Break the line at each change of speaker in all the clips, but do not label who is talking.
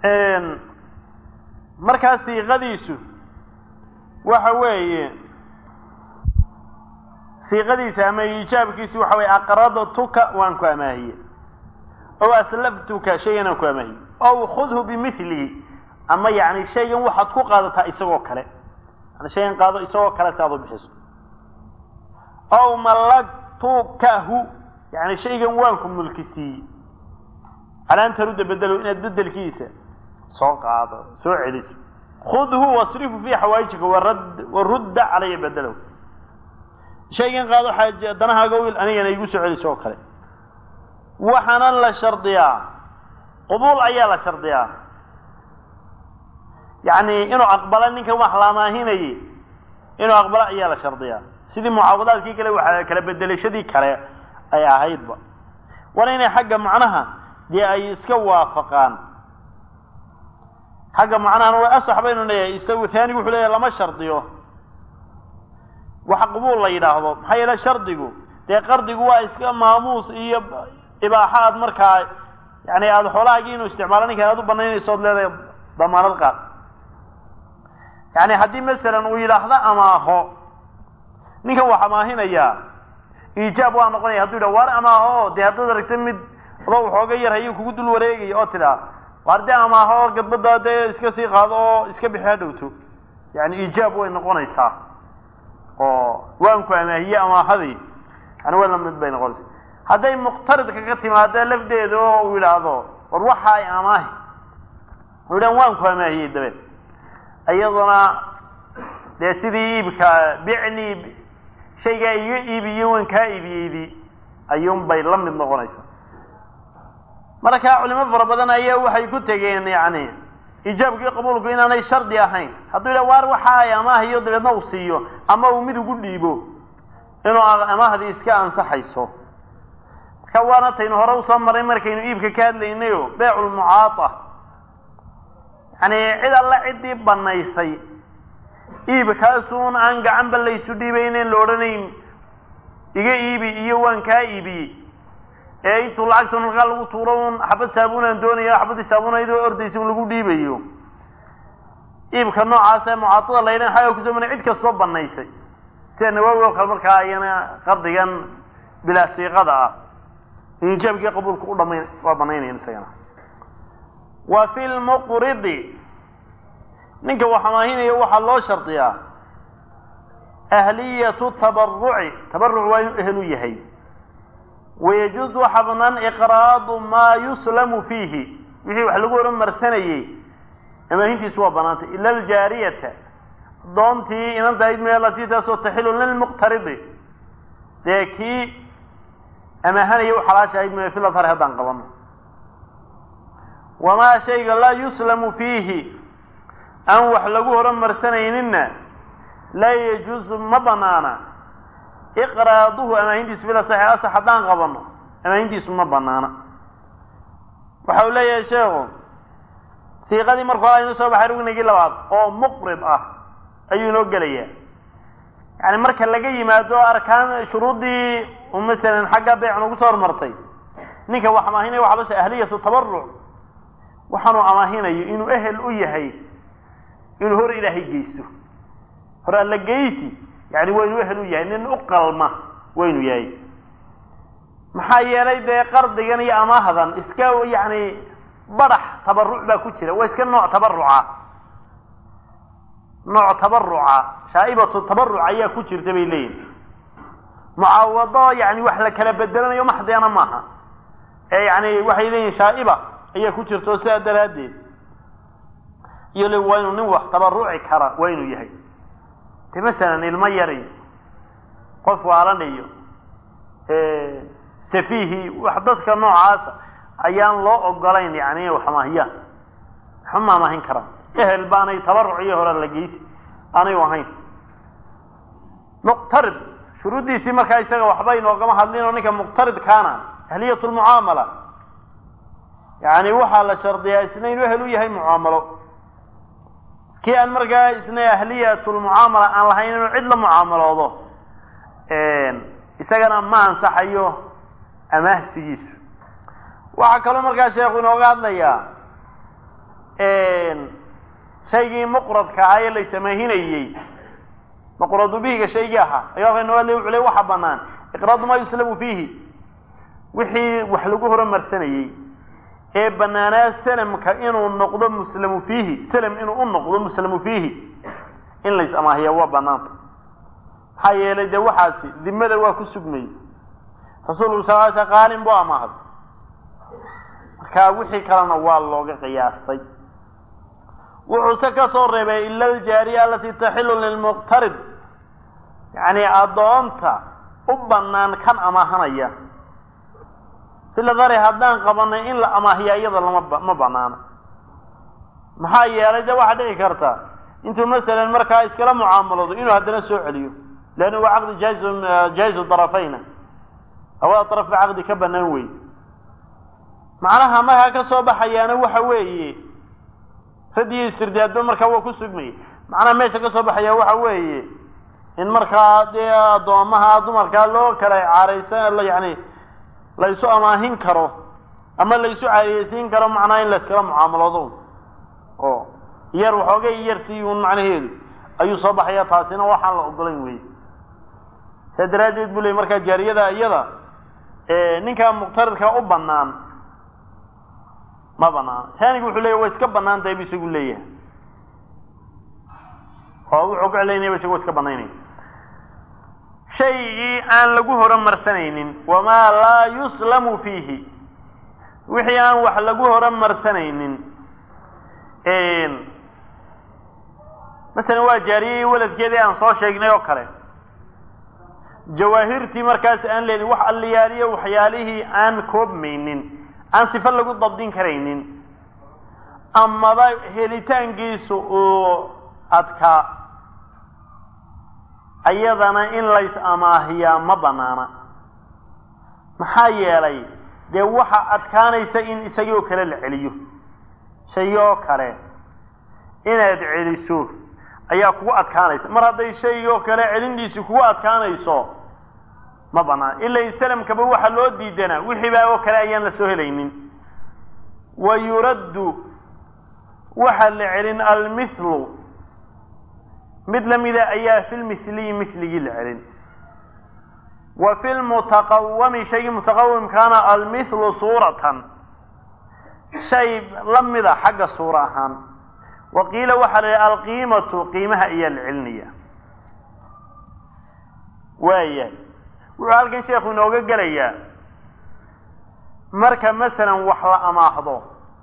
markaa siiqadiisu waxa weeye siiqadiisa ama iijaabkiisu waxa weye aqradtuka waan ku amaahiye ow aslaftuka shaygan aan ku amaahiye ow khudhu bimilihi ama yani shaygan waxaad ku qaadataa isagoo kale yani shaygan qaado isagoo kale si aad u bixiso ow mallaktukahu yani shaygan waan ku mulki siiyey calaa an tarudda bedelo inaad bedelkiisa soo qaado soo celiso khudhu wasrifu fii xawaajika warad warudda calaya bedelow shaygan qaado xaaje danahaaga wiil anigana igu soo celiso oo kale waxaana la shardiyaa qubuul ayaa la shardiyaa yacni inuu aqbalo ninkan wax laamaahinayay inuu aqbalo ayaa la shardiyaa sidii mucaawadaadkii kale waa kala bedelashadii kale ay ahaydba waana inay xagga macnaha dee ay iska waafaqaan xagga macnahana way asax baynu leeyahay isagu taanigu wuxuu leeyahay lama shardiyo wax qubuul la yidhaahdo maxaa yeele shardigu dee qardigu waa iska maamuus iyo ibaaxa aad markaa yani aada xoolahaagii inuu isticmaalo ninkan aad u banaynayso od leedahay damaanad qaad yani haddii masalan uu yidhaahdo amaaho ninkan wax amaahinayaa iijaab waa noqonaya hadduu yidhah waar amaaho dee haddaad aragta mid adoo waxooga yar hayuu kugu dul wareegaya oo tidhaa waar dee amaaho gadbada dee iska sii qaado oo iska bixi ha dhowto yani iijaab way noqonaysaa oo waanku amaahiye amaahadii yani waa lamid bay noqonaysaa hadday muqtaridka ka timaado lafdeeda oo uu yidhaahdo war waxa ay amaahi u yidhahan waanku amaahiyey dabeed iyaduna dee sidii iibka bicni shaygaa iga iibiye waan kaa iibiyeydii ayuun bay la mid noqonaysaa marka culimo fara badan ayaa waxay ku tegeen yani iijaabkii qabuulku inaanay shardi ahayn hadduu yidhah waar waxa ay amaahiyo dabeedna uu siiyo ama uu mid ugu dhiibo inuu amaahdii iska ansaxayso marka waana taynu hore usoo maray markaynu iibka ka hadlaynayo beeculmucaata yani cid alla ciddii banaysay iibkaasuun aan gacanba laysu dhiibaynen la odhanayn iga iibi iyo waan kaa iibiyey ee intuu lacagta markaa lagu tuuro un xabad saabuunaan doonaya xabadii saabuunaydoo ordaysa un lagu dhiibayo iibka noocaas ee mucaatada la ydhan xaga kusoo mana cid kastoo banaysay sida nawaawi oo kale markaa ayana qardigan bilaa siiqada ah injaabkii qabuulka u dhamayn waa banaynayan isagana wa fi lmuqridi ninka wax amaahinaya waxaa loo shardiyaa ahliyatu tabaruci tabaruc waa inuu ehel u yahay wayajuuز waxa banaan iqraadu maa yuslamu fiihi wixii wax lagu horumarsanayey amaahintiisu waa banaantay ila aljaariyata doontii inantahayd meelatii taasoo taxilu lilmuqtaridi dee kii amaahanaya u xalaasha ahayd me filadhar haddaan qabano wamaa shayga laa yuslamu fiihi aan wax lagu horumarsanayninna laa yajuuzu ma banaana iqraaduhu amaahintiisu bila saxi asax haddaan qabano amaahintiisu ma banaana waxa uu leeyahay sheekhu siiqadii marka hore aynu soo baxay rugnigii labaad oo muqrid ah ayuu inoo gelayaa yani marka laga yimaado arkaan shuruuddii masalan xagga beyc nagu soo hormartay ninka wax amaahinaya waxa loo sheegay ahliyatu tabaruc waxaanuu amaahinayo inuu ehel u yahay inuu hor ilaahay geysto hor alla geysi yani waa inuu ehel u yahay nin u qalma waa inuu yahay maxaa yeelay dee qardigan iyo amaahdan iska yani badax tabaruc baa ku jira waa iska nooc tabaruca nooc tabaruca shaaibatu tabaruc ayaa ku jirta bay leeyihin mucaawado yani wax la kala bedelanayo maxdeena maaha ee yani waxay leeyihin shaaiba ayaa ku jirta oo sidaa daraaddeed iyo le waa inuu nin wax tabaruci kara waa inuu yahay de masalan ilmo yari qof waalanayo safihi wax dadka noocaasa ayaan loo ogolayn yani inay wax amaahiyaan waxba ma amaahin karaan ehel baanay tabaruc iyo hore la geysi aanay ahayn muqtarid shuruuddiisii markaa isaga waxba inoogama hadlin oo ninka muqtaridkaana ahliyat lmucaamala yani waxaa la shardiyaa isna inuu ehel u yahay mucaamalo kii aan markaa isna ahliyat lmucaamala aan lahayn inuu cid la mucaamaloodo isagana ma ansaxayo amaahsigiisu waxaa kaloo markaa sheekhu inooga hadlayaa shaygii muqradka ahaa ee laysamaahinayey maqradu bihiga shaygii ahaa ayuu halkan inoo hadlay wuxuu le waxa banaan iqraadu maa yuslamu fiihi wixii wax lagu horumarsanayey ee banaanaa salamka inuu noqdo muslamu fiihi salam inuu u noqdo muslamu fiihi in lays amaahiya waa banaanta maxaa yeelay dee waxaasi dimada waa ku sugmayey rasuulku sal sl qaalin buu amaahay marka wixii kalena waa looga qiyaastay wuxuuse ka soo reebay ila aljaariya alati taxilu lilmuqtarid yacni addoonta u bannaan kan amaahanaya sila dari haddaan qabanay in la amaahiya iyada lama ma banaana maxaa yeelay de waxaa dhici karta intuu masalan markaa iskala mucaamalado inuu haddana soo celiyo leanna waa caqdi jaizu jaa'izu darafayna labada daraf ba caqdi ka banaan wey macnaha markaa ka soo baxayaana waxa weeye radiyo istirdaadba markaa waa ku sugmaya macnaha meesha ka soo baxaya waxa weeye in markaa dee addoomaha dumarkaa loo kala caaraysa yani la isu amaahin karo ama la isu caariyeysiin karo macnaha in la iskala mucaamalado oo yar waxoogay yar sii un macnaheedu ayuu soo baxaya taasina waxaan la ogolayn wey saa daraaddeed bu ley markaa jaariyada iyada ninkaa muqtaridka u banaan ma banaana taaniga wuxuu leeya way iska banaan tahay bu isagu leeyahay oo wuxuu ku celaynaya isagu wa iska banaynaya shaygii aan lagu horumarsanaynin wamaa laa yuslamu fiihi wixii aan wax lagu horumarsanaynin masalan waa jaariyey waladkeedii aan soo sheegnay oo kale jawaahirtii markaas aan leelin wax alliyaaliyo waxyaalihii aan koobmaynin aan sifo lagu dabdin karaynin amaba helitaankiisu uu adkaa ayadana in lays amaahiyaa ma banaana maxaa yeelay dee waxa adkaanaysa in isagii oo kale la celiyo shay oo kale inaad celiso ayaa kugu adkaanaysa mar hadday shay oo kale celintiisi kugu adkaanayso ma banaan ila salamkaba waxaa loo diidanaa wixii baa oo kale ayaan la soo helaynin wa yuraddu waxaa la celin almithlu mid lamida ayaa fi lmithliyi mithligii la celin wa fi lmutaqawami shaygii mutaqawimkaana almithlu suuratan shay lamida xagga suura ahaan wa qiila waxaa la yihi alqiimatu qiimaha ayaa la celinaya waayahay wuxuu halkan sheekhu inooga gelayaa marka masalan wax la amaahdo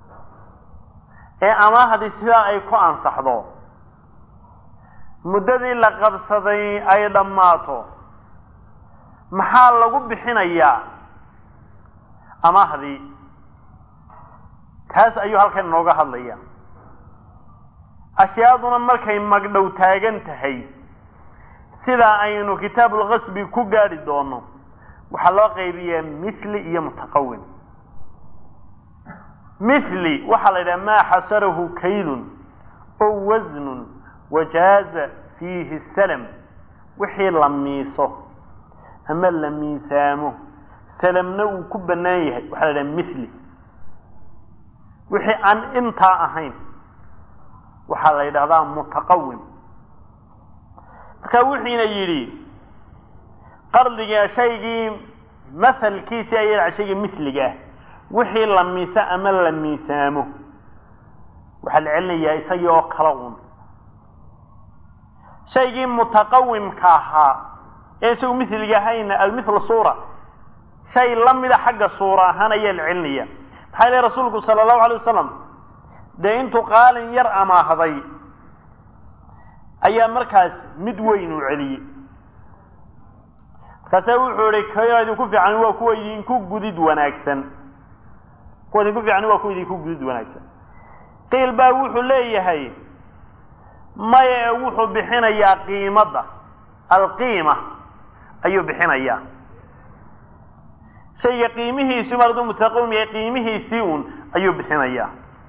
ee amaahdii sidaa ay ku ansaxdo muddadii la qabsaday ay dhammaato maxaa lagu bixinayaa amaahdii taas ayuu halkan inooga hadlaya ashyaaduna markay magdhow taagan tahay sidaa aynu kitaabulkasbi ku gaadhi doono waxaa loo qaybiyaa mithli iyo mutaqawim mithli waxaa la yidhaha maa xasarahu kaylun oo wasnun wajaaza fiihi salam wixii la miiso ama la miisaamo salamna uu ku bannaan yahay waxaa la yidhaha mithli wixii aan intaa ahayn waxaa la yidhahdaa mutaqawim marka wuxiina yidhi qardiga shaygii mahalkiisii ayaa shayga mithliga ah wixii la miiso ama la miisaamo waxaa la celinayaa isagii oo kala un shaygii mutaqawimka ahaa ee isagu mithliga ahayna almithla suura shay lamida xagga suura ahaan ayaa la celinaya maxaa ilahi rasuulku sala allahu alay wasalam dee intuu qaalin yar amaahday ayaa markaas mid weyn uu celiyey markaasa wuxuu ihi ka idinku fiican waa kuwa idinku gudid wanaagsan kuwa idinku fiican waa kuwa idinku gudid wanaagsan qiil baa wuxuu leeyahay maye wuxuu bixinayaa qiimadda alqiima ayuu bixinayaa shayga qiimihiisii mar hadduu mutaqawim yahay qiimihiisii un ayuu bixinayaa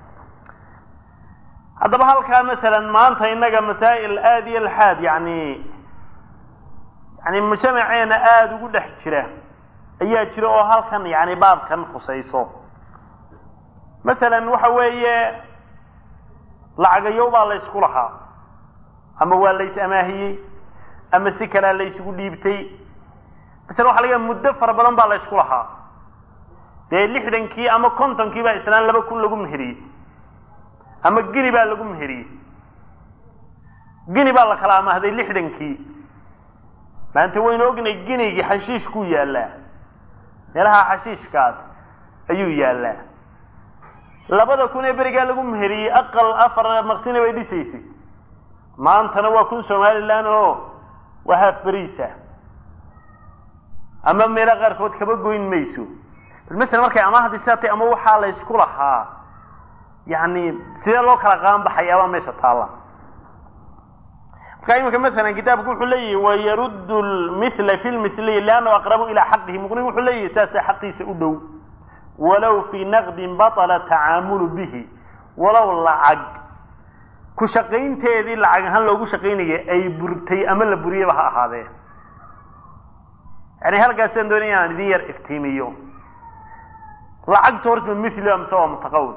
haddaba halkaa masalan maanta innaga masaa'il aada iyo laxaad yani yani mujtamaceena aada ugu dhex jira ayaa jira oo halkan yani baabkan khusayso masalan waxa weeye lacagayow baa la ysku lahaa ama waa la is amaahiyey ama si kalea la isugu dhiibtay masale waxa laga muddo fara badan baa la ysku lahaa dee lixdankii ama kontonkii baa islaan laba kun lagu meheriyey ama gini baa lagu meheriyey gini baa la kala amaahday lixdankii maanta waynu ognay ginigii xashiishkuu yaallaa meelaha xashiishkaas ayuu yaallaa labada kun ee berigaa lagu meheriyey aqal afar maqsina bay dhisaysay maantana waa kun somalilan oo waa haaf beriisa ama meelo qaarkood kaba goyn mayso bal masala markay amaahdi sidaatay ama waxaa la ysku lahaa yani sidee loo kala qaanbaxayaabaa meesha taalla marka imika masalan kitaabku wuxuu leeyahi wayaruddu lmithla fi lmithliy liannahu aqrabu ilaa xaqihi muqnigu wuxuu leeyahi saasa xaqiisa u dhow walow fii naqdin batala tacaamulu bihi walow lacag ku shaqaynteedii lacag ahaan loogu shaqaynaya ay burtay ama la buriyaba ha ahaadee yani halkaasaan doonay inaan idin yar iftiimiyo lacagta horta mithli amse waa mutaqawim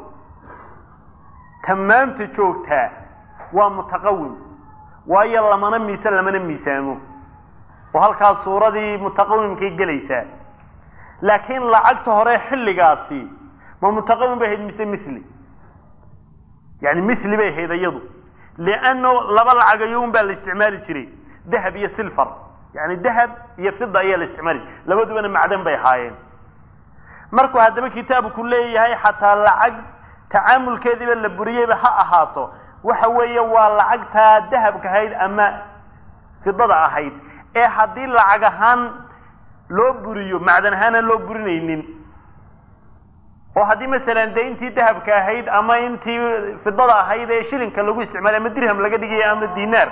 tamaamta joogtaa waa mutaqawim waayo lamana miisa lamana miisaamo oo halkaas suuradii mutaqawimkay gelaysaa laakiin lacagta hore xilligaasi ma mutaqawim bay ahayd mise mithli yani mithli bay ahayd iyadu lianno laba lacagayoun baa la isticmaali jiray dahab iyo silfar yani dahab iyo fida ayaa la isticmaali jiray labadubana macdan bay ahaayeen markuu haddaba kitaabku leeyahay xataa lacag tacaamulkeediiba la buriyeyba ha ahaato waxa weeye waa lacagtaa dahabka ahayd ama fidada ahayd ee haddii lacag ahaan loo buriyo macdan ahaana loo burinaynin oo haddii masalan dee intii dahabka ahayd ama intii fidada ahayd ee shilinka lagu isticmaalay ama dirham laga dhigaya ama dinaar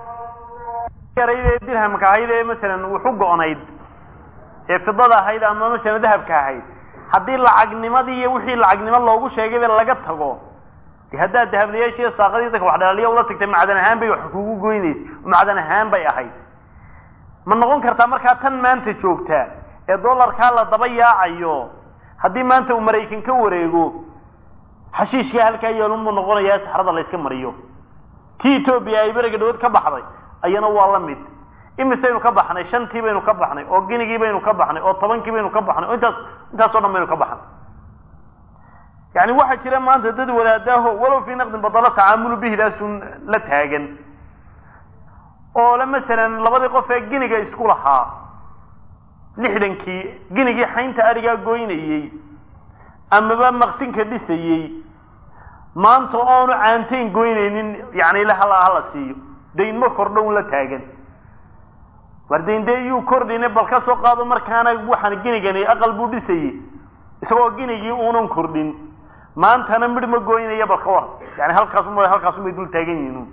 yarayd ee dirhamka ahayd ee masalan wuxu go-nayd ee fidada ahayd ama masalan dahabka ahayd haddii lacagnimadii iyo wixii lacagnimo loogu sheegayba laga tago de haddaad dahablayaashiiyo saaqadii dadka wax dhalaaliya ula tagtay macdan ahaan bay wax kugu goynaysay macdan ahaan bay ahayd ma noqon kartaa markaa tan maanta joogtaa ee dollarkaa la daba yaacayo haddii maanta uu maraykan ka wareego xashiishkaa halkaa yeelunbuu noqonayaa saxrada la yska mariyo tii etoobiya ay beriga dhawood ka baxday ayana waa la mid imisaynu ka baxnay shantii baynu ka baxnay oo ginigii baynu ka baxnay oo tobankii baynu ka baxnay oo intaas intaas o dhan baynu ka baxnay yani waxaa jira maanta dad wadaadaaho walow fii naqdin badalo tacaamulu bihidaasun la taagan oo le masalan labadii qof ee giniga isku lahaa lixdankii ginigii xaynta arigaa goynayey amaba maqsinka dhisayey maanta oonu caantayn goynaynin yani ila hala hala siiyo daynmo kordhown la taagan war dayn dee iyuu kordhine bal ka soo qaado markaana waxaan ginigani aqal buu dhisayey isagoo ginigii uunan kordhin maantana midh ma goynaya bal ka war yani halkaasum halkaasumay dul taagan yihiin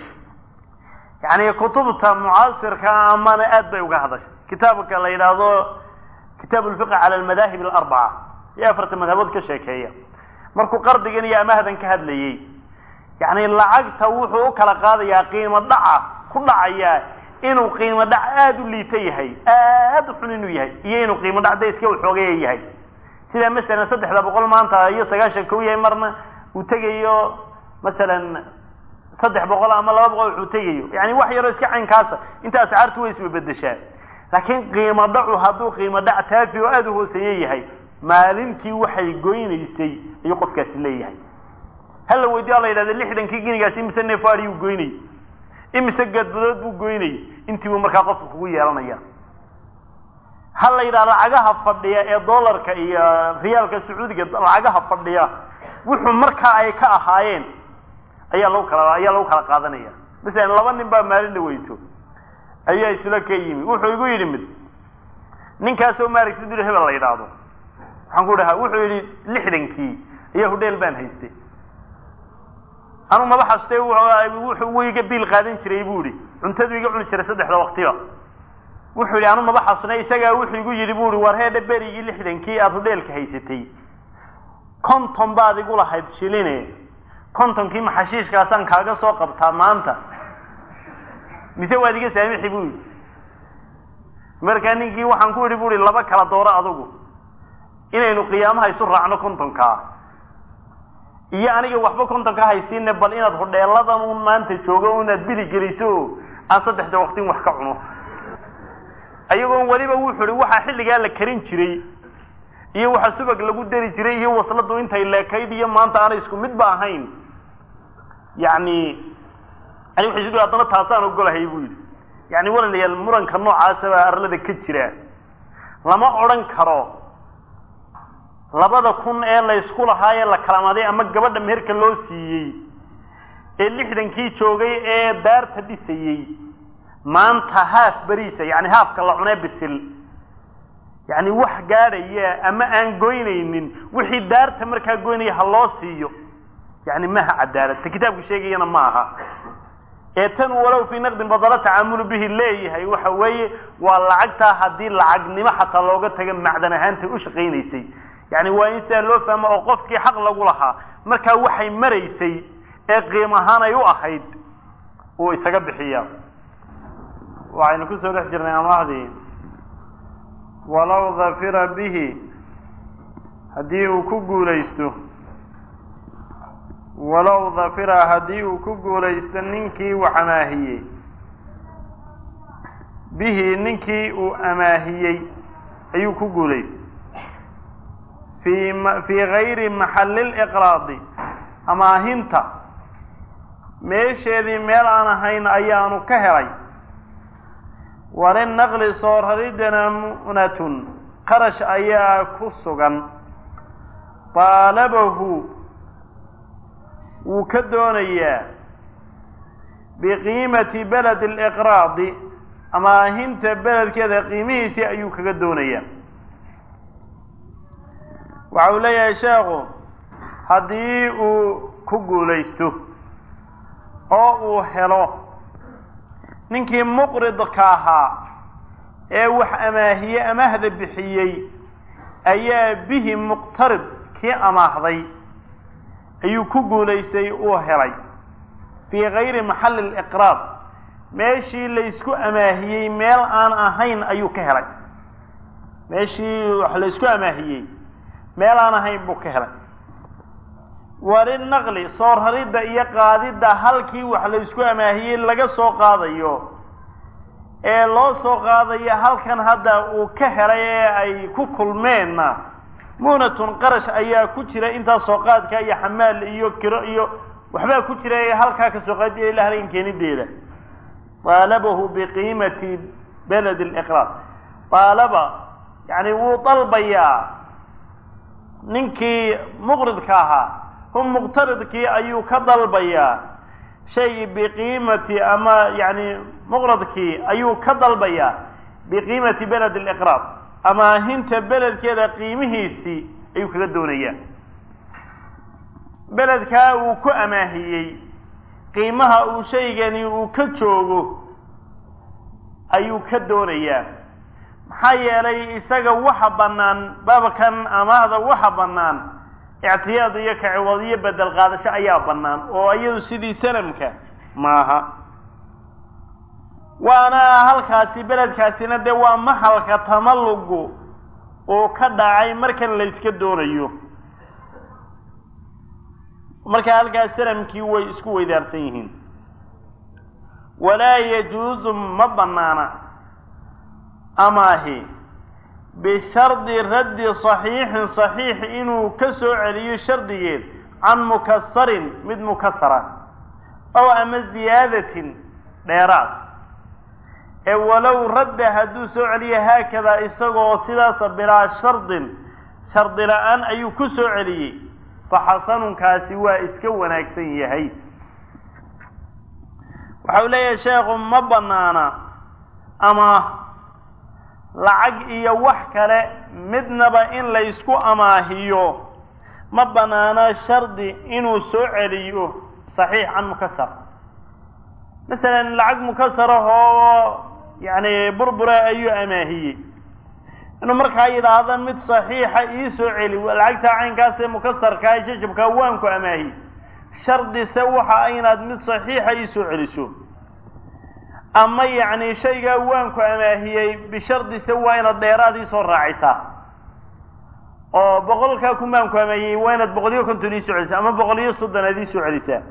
yani kutubta mucaasirka amana aad bay uga hadashay kitaabka la yidhaahdo kitaab lfiqi cala almadaahib alarbaca iyo afarta madhabood ka sheekeeya markuu qardigan iyo amahdan ka hadlayey yani lacagta wuxuu u kala qaadayaa qiimo dhaca ku dhacayaa inuu qiimo dhac aada u liita yahay aada u xun inuu yahay iyo inuu qiimo dhac da iska waxoogaya yahay sida masalan saddexda boqol maanta iyo sagaashan kau yahay marna uu tegayo masalan saddex boqol ama laba boqol wuxuu tegayo yani wax yaroo iska caynkaasa inta ascaartu way isbabedeshaa laakiin qiimo dhacu hadduu qiimo dhac taafi oo aada u hooseeye yahay maalintii waxay goynaysay ayuu qofkaasi leeyahay hala weydiyo la yidhahda lixdankii ginigaasi imise nefaari uu goynayay imise gadbadood buu goynayay intii buu markaa qofka kugu yeelanaya ha la yidhaha lacagaha fadhiya ee dollarka iyo riyaalka sacuudiga lacagaha fadhiya wuxuu markaa ay ka ahaayeen ayaa lagu kala ayaa lagu kala qaadanaya masalan laba nin baa maalin la weyto ayaa isula ka yimi wuxuu igu yidhi mid ninkaasoo maaragtay dul hebel la yidhaahdo waxaan ku dhahaa wuxuu yidhi lixdankii ayaa hudheel baan haystay anu maba xastay wuxuu wiga biil qaadan jiray buu ihi cuntadu iga cuni jiray saddexda waktiba wuxuu yidhi anu maba xasnay isagaa wuxuu igu yidhi bu ihi war heedha berigii lixdankii aada hudheelka haysatay konton baad igu lahayd shiline kontonkii maxashiishkaasaan kaaga soo qabtaa maanta mise waad iga saamixi bu yidhi markaa ninkii waxaan ku idhi bu ihi laba kala dooro adugu inaynu qiyaamaha isu raacno kontonkaa iyo aniga waxba konton ka haysiine bal inaad hodheeladan un maanta joogo inaad bili geliso oo aan saddexda waqtin wax ka cuno ayagoon weliba wuxu uhi waxaa xilligaa la karin jiray iyo waxa subag lagu dari jiray iyo wasladu intay leekayd iyo maanta aanay isku midba ahayn yani ani waxay isu haddana taasaan ogolahay buu yidhi yani walaalayaal muranka noocaasa baa arlada ka jira lama odhan karo labada kun ee laysku lahaayee la kalamaday ama gabadha meherka loo siiyey ee lixdankii joogay ee daarta dhisayey maanta haaf beriisa yani haafka la cunee bisil yani wax gaadhaya ama aan goynaynin wixii daarta markaa goynaya ha loo siiyo yani maha cadaalad ta kitaabku sheegayana ma aha ee tan walow fii naqdin badalo tacaamulu bihi leeyahay waxa weeye waa lacagtaa haddii lacagnimo xataa looga taga macdan ahaantay u shaqaynaysay yani waa in sidaa loo fahmo oo qofkii xaq lagu lahaa markaa waxay maraysay ee qiim ahaan ay u ahayd uu isaga bixiya waxaynu kusoo dhex jirnay amaahdii walow dafira bihi haddii uu ku guulaysto walow dafira haddii uu ku guulaysto ninkii wax amaahiyey bihi ninkii uu amaahiyey ayuu ku guulaystay fii fii gayri maxalli liqraadi amaahinta meesheedii meel aan ahayn ayaanu ka helay walinaqli soo raridana mu'natun qarash ayaa ku sugan daalabahu wuu ka doonayaa biqiimati beledi liqraadi amaahinta beledkeeda qiimihiisii ayuu kaga doonayaa waxa uu leeyahay sheekhu haddii uu ku guulaysto oo uu helo ninkii muqridka ahaa ee wax amaahiye amaahda bixiyey ayaa bihi muqtarid kii amaahday ayuu ku guulaystay uu helay fii gayri maxalli liqraad meeshii laysku amaahiyey meel aan ahayn ayuu ka helay meeshii wax laysku amaahiyey meel aan ahayn buu ka helay walinaqli soo raridda iyo qaadidda halkii wax laysku amaahiyey laga soo qaadayo ee loo soo qaadayo halkan hadda uu ka helay ee ay ku kulmeenna muunatun qarash ayaa ku jira intaas soo qaadka iyo xamaal iyo kiro iyo waxbaa ku jira ee halkaa kasoo qaadiya ila halkan keenideeda daalabahu biqiimati beled liqraad daalaba yani wuu dalbayaa ninkii muqridka ahaa hu muqtaridkii ayuu ka dalbayaa shay biqiimati ama yani muqradkii ayuu ka dalbayaa biqiimati beled liqraad amaahinta beledkeeda qiimihiisii ayuu kaga doonayaa beledkaa uu ku amaahiyey qiimaha uu shaygani uu ka joogo ayuu ka doonayaa maxaa yeelay isaga waxa bannaan baabkan amaahda waxa bannaan ictiyaad iyo kaciwad iyo bedel qaadasho ayaa bannaan oo iyadu sidii salamka maaha waana halkaasi beledkaasina dee waa maxalka tamalugu uu ka dhacay markan la yska doonayo marka halkaas salamkii way isku weydaarsan yihiin walaa yajuusu ma bannaana amaahi bishardi raddi saxiixin saxiix inuu ka soo celiyo shardigeed can mukasarin mid mukasara ow ama ziyaadatin dheeraad ee walow radda hadduu soo celiyo haakadaa isagoo sidaasa bilaa shardin shardi la-aan ayuu ku soo celiyey fa xasanunkaasi waa iska wanaagsan yahay waxa uu leeyahay sheekhu ma bannaana ama lacag iyo wax kale midnaba in laysku amaahiyo ma bannaana shardi inuu soo celiyo saxiix can mukasar masalan lacag mukasarah oo yacni burbura ayuu amaahiyey inuu markaa yidhaahdo mid saxiixa ii soo celi lacagtaa caynkaasee mukasarkaa jajabkaa waan ku amaahiye shardise waxa inaad mid saxiixa ii soo celiso ama yacni shaygaa waan ku amaahiyey bishardise waa inaad dheeraad ii soo raacisaa oo boqolkaa kumaan ku ameeyey waa inaad boqol iyo konton ii soo celisaa ama boqol iyo soddon aad ii soo celisaa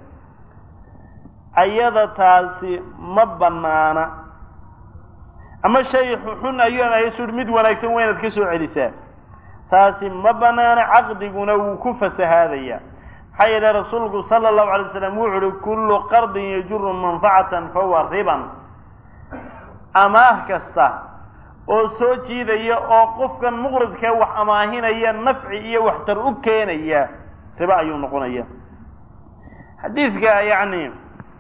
ayada taasi ma banaana ama shay xun ayuu amaahiyey su mid wanaagsan waa inaad ka soo celisaa taasi ma banaana caqdiguna wuu ku fasahaadaya maxaa yeele rasuulku sala allahu alay waslam wuxu uhi kullu qardin yajuru manfacatan fahuwa riban amaah kasta oo soo jiidaya oo qofkan muqridkee wax amaahinaya nafci iyo waxtar u keenaya riba ayuu noqonaya xadiidka yacni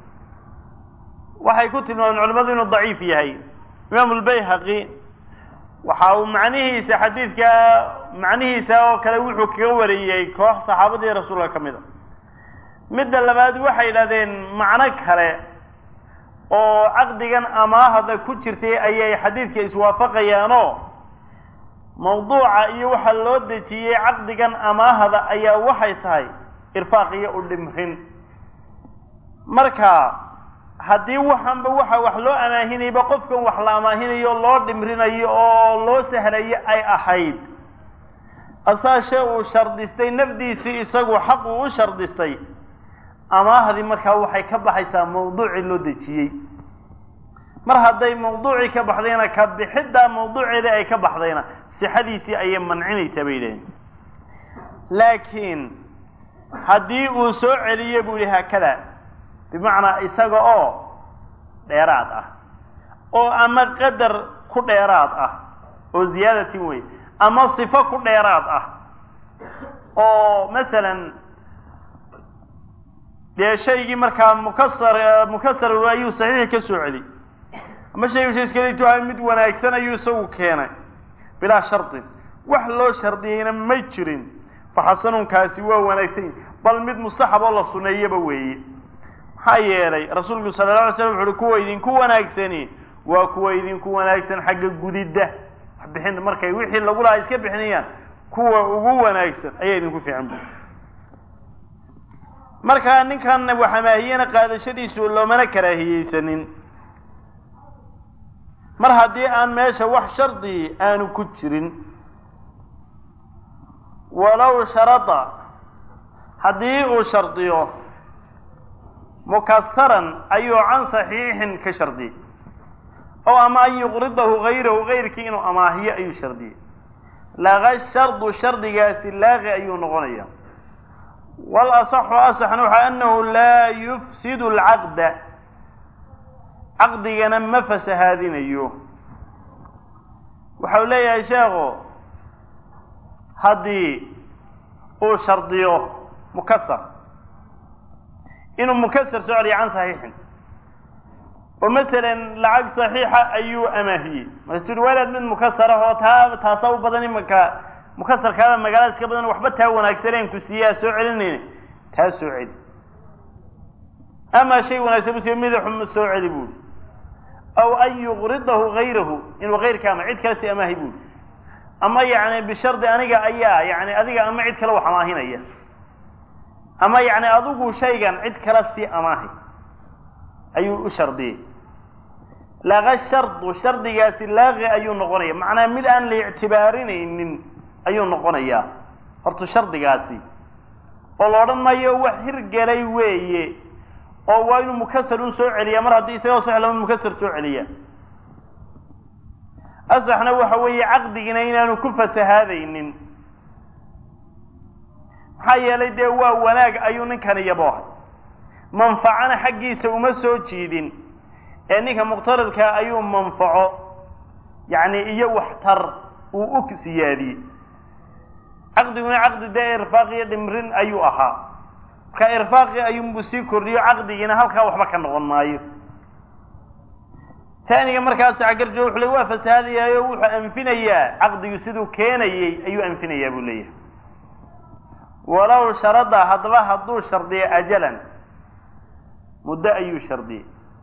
waxay ku tilmaameen culimadu inuu daciif yahay imaam lbayhaqi waxa uu macnihiisa xadiidka macnihiisa oo kale wuxuu kaga wariyey koox saxaabadii rasuulka ka mid a midda labaad waxay yidhahdeen macno kale oo caqdigan amaahda ku jirtay ayay xadiidka iswaafaqayaanoo mawduuca iyo waxa loo dejiyey caqdigan amaahda ayaa waxay tahay irfaaq iyo u dhimrin marka haddii waxanba waxa wax loo amaahinayba qofkan wax la amaahinayo loo dhimrinayo oo loo sahlayo ay ahayd asaashe uu shardistay nafdiisii isagu xaq uu u shardistay amaahdii markaa waxay ka baxaysaa mawduucii loo dejiyey mar hadday mawduucii ka baxdayna ka bixiddaa mawduuceedii ay ka baxdayna sixadiisii ayay mancinaysaa bay yidhaheen laakiin haddii uu soo celiyo buu yihi haakada bimacnaa isaga oo dheeraad ah oo ama qadar ku dheeraad ah oo ziyaadatin wey ama sifo ku dheeraad ah oo masalan dee shaygii markaa mukasar mukasar ayuu saxiixi ka soo celi ama shaygu shayskaletuha mid wanaagsan ayuu isagu keenay bilaa shardin wax loo shardiyeyna ma jirin faxasanunkaasi waa wanaagsan bal mid mustaxab oo la suneeyaba weeye maxaa yeelay rasuulku sala la alay slam wuxu uhi kuwa idinku wanaagsani waa kuwa idinku wanaagsan xagga gudidda waxbixin markay wixii lagu lahaa iska bixinayaan kuwa ugu wanaagsan ayaa idinku fiican bu markaa ninkan wax amaahiyena qaadashadiisu loomana karaahiyeysanin mar haddii aan meesha wax shardi aanu ku jirin walow sharada haddii uu shardiyo mukasaran ayuu can saxiixin ka shardiyey ow ama an yuqridahu gayrahu gayrkii inuu amaahiyo ayuu shardiyey laga shardu shardigaasi laaqi ayuu noqonaya wal asaxu asaxna waxa anahu laa yufsidu alcaqda caqdigana ma fasahaadinayo waxau leeyahay sheekhu haddii uu shardiyo mukasar inuu mukasar soo celiyo can saxiixin oo masalan lacag saxiixa ayuu amaahiyey markaasuu uhi waalaad mid mukasar ah oo taa taasa u badan imanka mukasarkaada magaalada iska badan waxba taa wanaagsaneen ku siiyaa soo celinayna taa soo celi ama shay wanaagsan bu siiyo midaxu soo celi buuri aw an yuqridahu gayrahu inuu gayrka ama cid kale si amaahi buuri ama yacni bishardi aniga ayaa yani adiga ama cid kale wax amaahinaya ama yacni adigu shaygan cid kale sii amaahi ayuu u shardiyey laga shardu shardigaasi laaqi ayuu noqonaya macnaa mid aan la ictibaarinaynin ayuu noqonayaa horta shardigaasi oo la odhan maayo wax hirgelay weeye oo waa inuu mukasar un soo celiya mar haddii isagoo sax lama mukasar soo celiya asaxna waxa weeye caqdigina inaanu ku fasahaadaynin maxaa yeelay dee waa wanaag ayuu ninkani yaboohay manfacana xaggiisa uma soo jiidin ee ninka muqtaridka ayuu manfaco yacni iyo waxtar uu u siyaadiyey caqdiguna caqdi dee irfaaq iyo dhimrin ayuu ahaa marka irfaaqi ayuunbuu sii kordhiyo caqdigiina halkaa waxba ka noqon maayo taaniga markaas cagarjo wuxu le waa fasahaadayaayo wuxuu anfinayaa caqdigu siduu keenayey ayuu anfinayaa buu leeyahay walow sharada haddaba hadduu shardiyo ajalan muddo ayuu shardiyey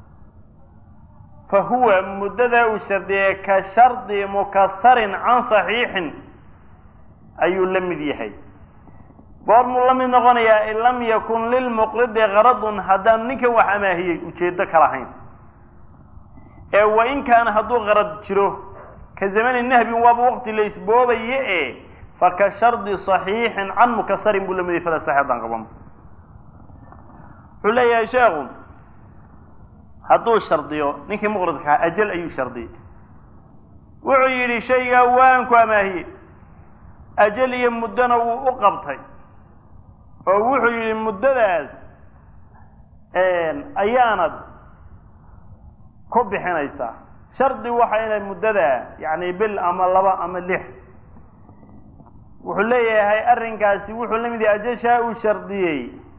fa huwa muddadaa uu shardiyey ka shardi mukasarin can saxiixin ayuu la mid yahay goormuu la mid noqonayaa in lam yakun lilmuqridi qaradun haddaanu ninkan wax amaahiyey ujeedo ka lahayn ee wa in kaana hadduu qarad jiro ka zamani nahbin waaba waqti la isboobaye e faka shardi صaxiixin can mukasarin buu lamid fala sax haddaan qaban wuxuu leeyahay sheekhu hadduu shardiyo ninkii muqridkaa ajal ayuu shardiyey wuxuu yidhi shaygaa waan ku amaahiyey ajal iyo muddona wuu u qabtay oo wuxuu yidhi muddadaas ayaanad ku bixinaysaa shardi waxa inay muddada yacni bil ama laba ama lix wuxuu leeyahay arrinkaasi wuxuu la mid yahay ajashaa uu shardiyey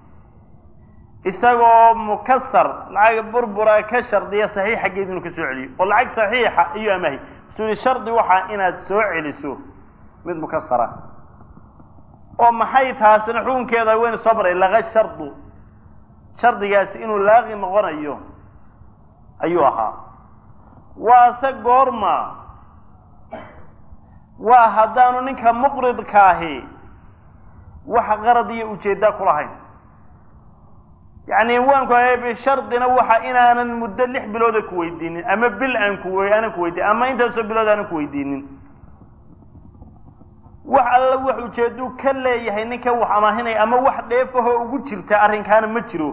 isagoo mukasar lacag burbura ka shardiya saxiix xaggeed inuu ka soo celiyo oo lacag saxiixa ayuu amahay suu yihi shardi waxaa inaad soo celiso mid mukasara oo maxay taasina xukunkeeda waynu soo maray laga shardu shardigaasi inuu laaqi noqonayo ayuu ahaa waase goorma waa haddaanu ninka muqridkaahi wax qarad iyo ujeedda ku lahayn yacni waan ku hayay bishardina waxa inaanan muddo lix bilooda ku weydiinin ama bil aan ku aanan ku weydiinin ama intaasoo bilood aanan ku weydiinin wax alla wax ujeedduu ka leeyahay ninka wax amaahinaya ama wax dheefahoo ugu jirta arrinkaana ma jiro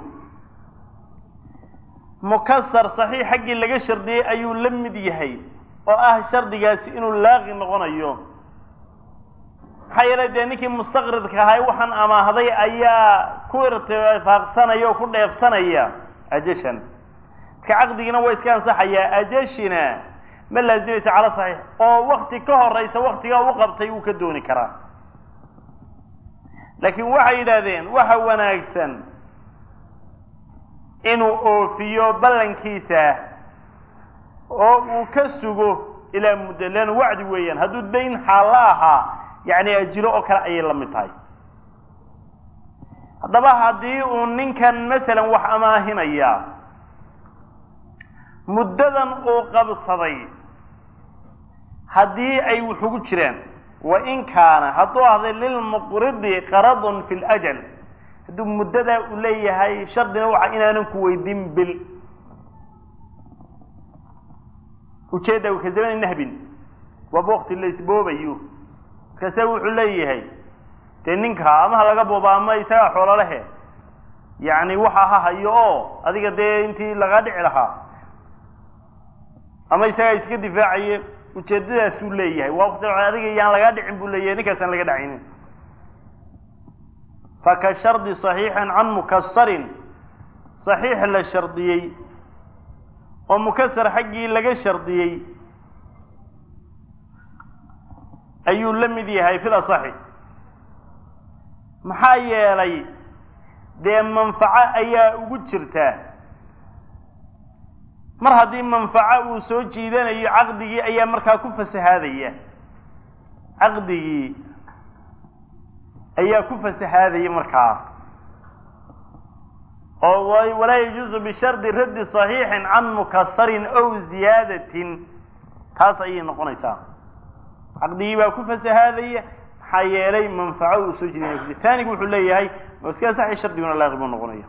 mukasar saxiix xaggii laga shardiyey ayuu la mid yahay oo ah shardigaasi inuu laaqi noqonayo maxaa yeelay dee ninkii mustaqridka ahay waxaan amaahday ayaa ku irtifaaqsanaya oo ku dheefsanaya ajashan marka caqdigiina waa iska ansaxayaa ajashina ma laazimaysa cala saxiix oo wakti ka horaysa waktigaa u qabtay wuu ka dooni karaa laakiin waxay yidhaahdeen waxa wanaagsan inuu oofiyo ballankiisa oo uu ka sugo ilaa muddo lean wacdi weeyaan hadduu dayn xaalla ahaa yacni ajilo oo kale ayay la mid tahay haddaba haddii uu ninkan masalan wax amaahinaya muddadan uu qabsaday haddii ay wax ugu jiraan wa in kaana hadduu ahday lilmuqridi qaradun fi ljal hadduu muddadaa uu leeyahay shardina waxa inaanan ku weydiin bil ujeedda ka zamani nahbin waaba wakti la isboobayo markaase wuxuu leeyahay dee ninka ama ha laga booba ama isagaa xoolalehe yacni waxa ha hayo oo adiga dee intii lagaa dhici lahaa ama isagaa iska difaacaye ujeedadaasuu leeyahay waa wakti adiga yaan lagaa dhicin buu leeyahay ninkaasaan laga dhacaynin faka shardi صaxiixin can mukasarin صaxiix la shardiyey oo mukasar xaggii laga shardiyey ayuu la mid yahay fil asaxi maxaa yeelay dee manfaco ayaa ugu jirta mar haddii manfaco uu soo jiidanayo caqdigii ayaa markaa ku fasahaadaya caqdigii ayaa ku fasahaadaya markaa oo walaa yajuuzu bishardi raddi صaxiixin can mukasarin ow ziyaadatin taas ayay noqonaysaa caqdigii baa ku fasahaadaya maxaa yeelay manfaco uu soo jiidanaya taanigu wuxuu leeyahay iska saxi shardiguna laaqi buu noqonaya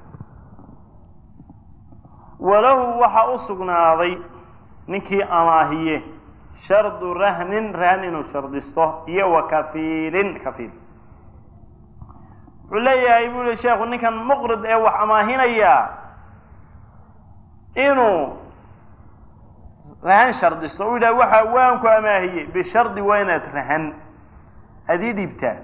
walahu waxaa u sugnaaday ninkii amaahiye shardu rahnin rahn inuu shardisto iyo wa kafiilin kafiil wuxuu leeyahay bu li sheekhu ninkan muqrid ee wax amaahinaya inuu rahan shardisto u yidhaha waxa waan ku amaahiyey bishardi waa inaad rahan adii dhiibtaa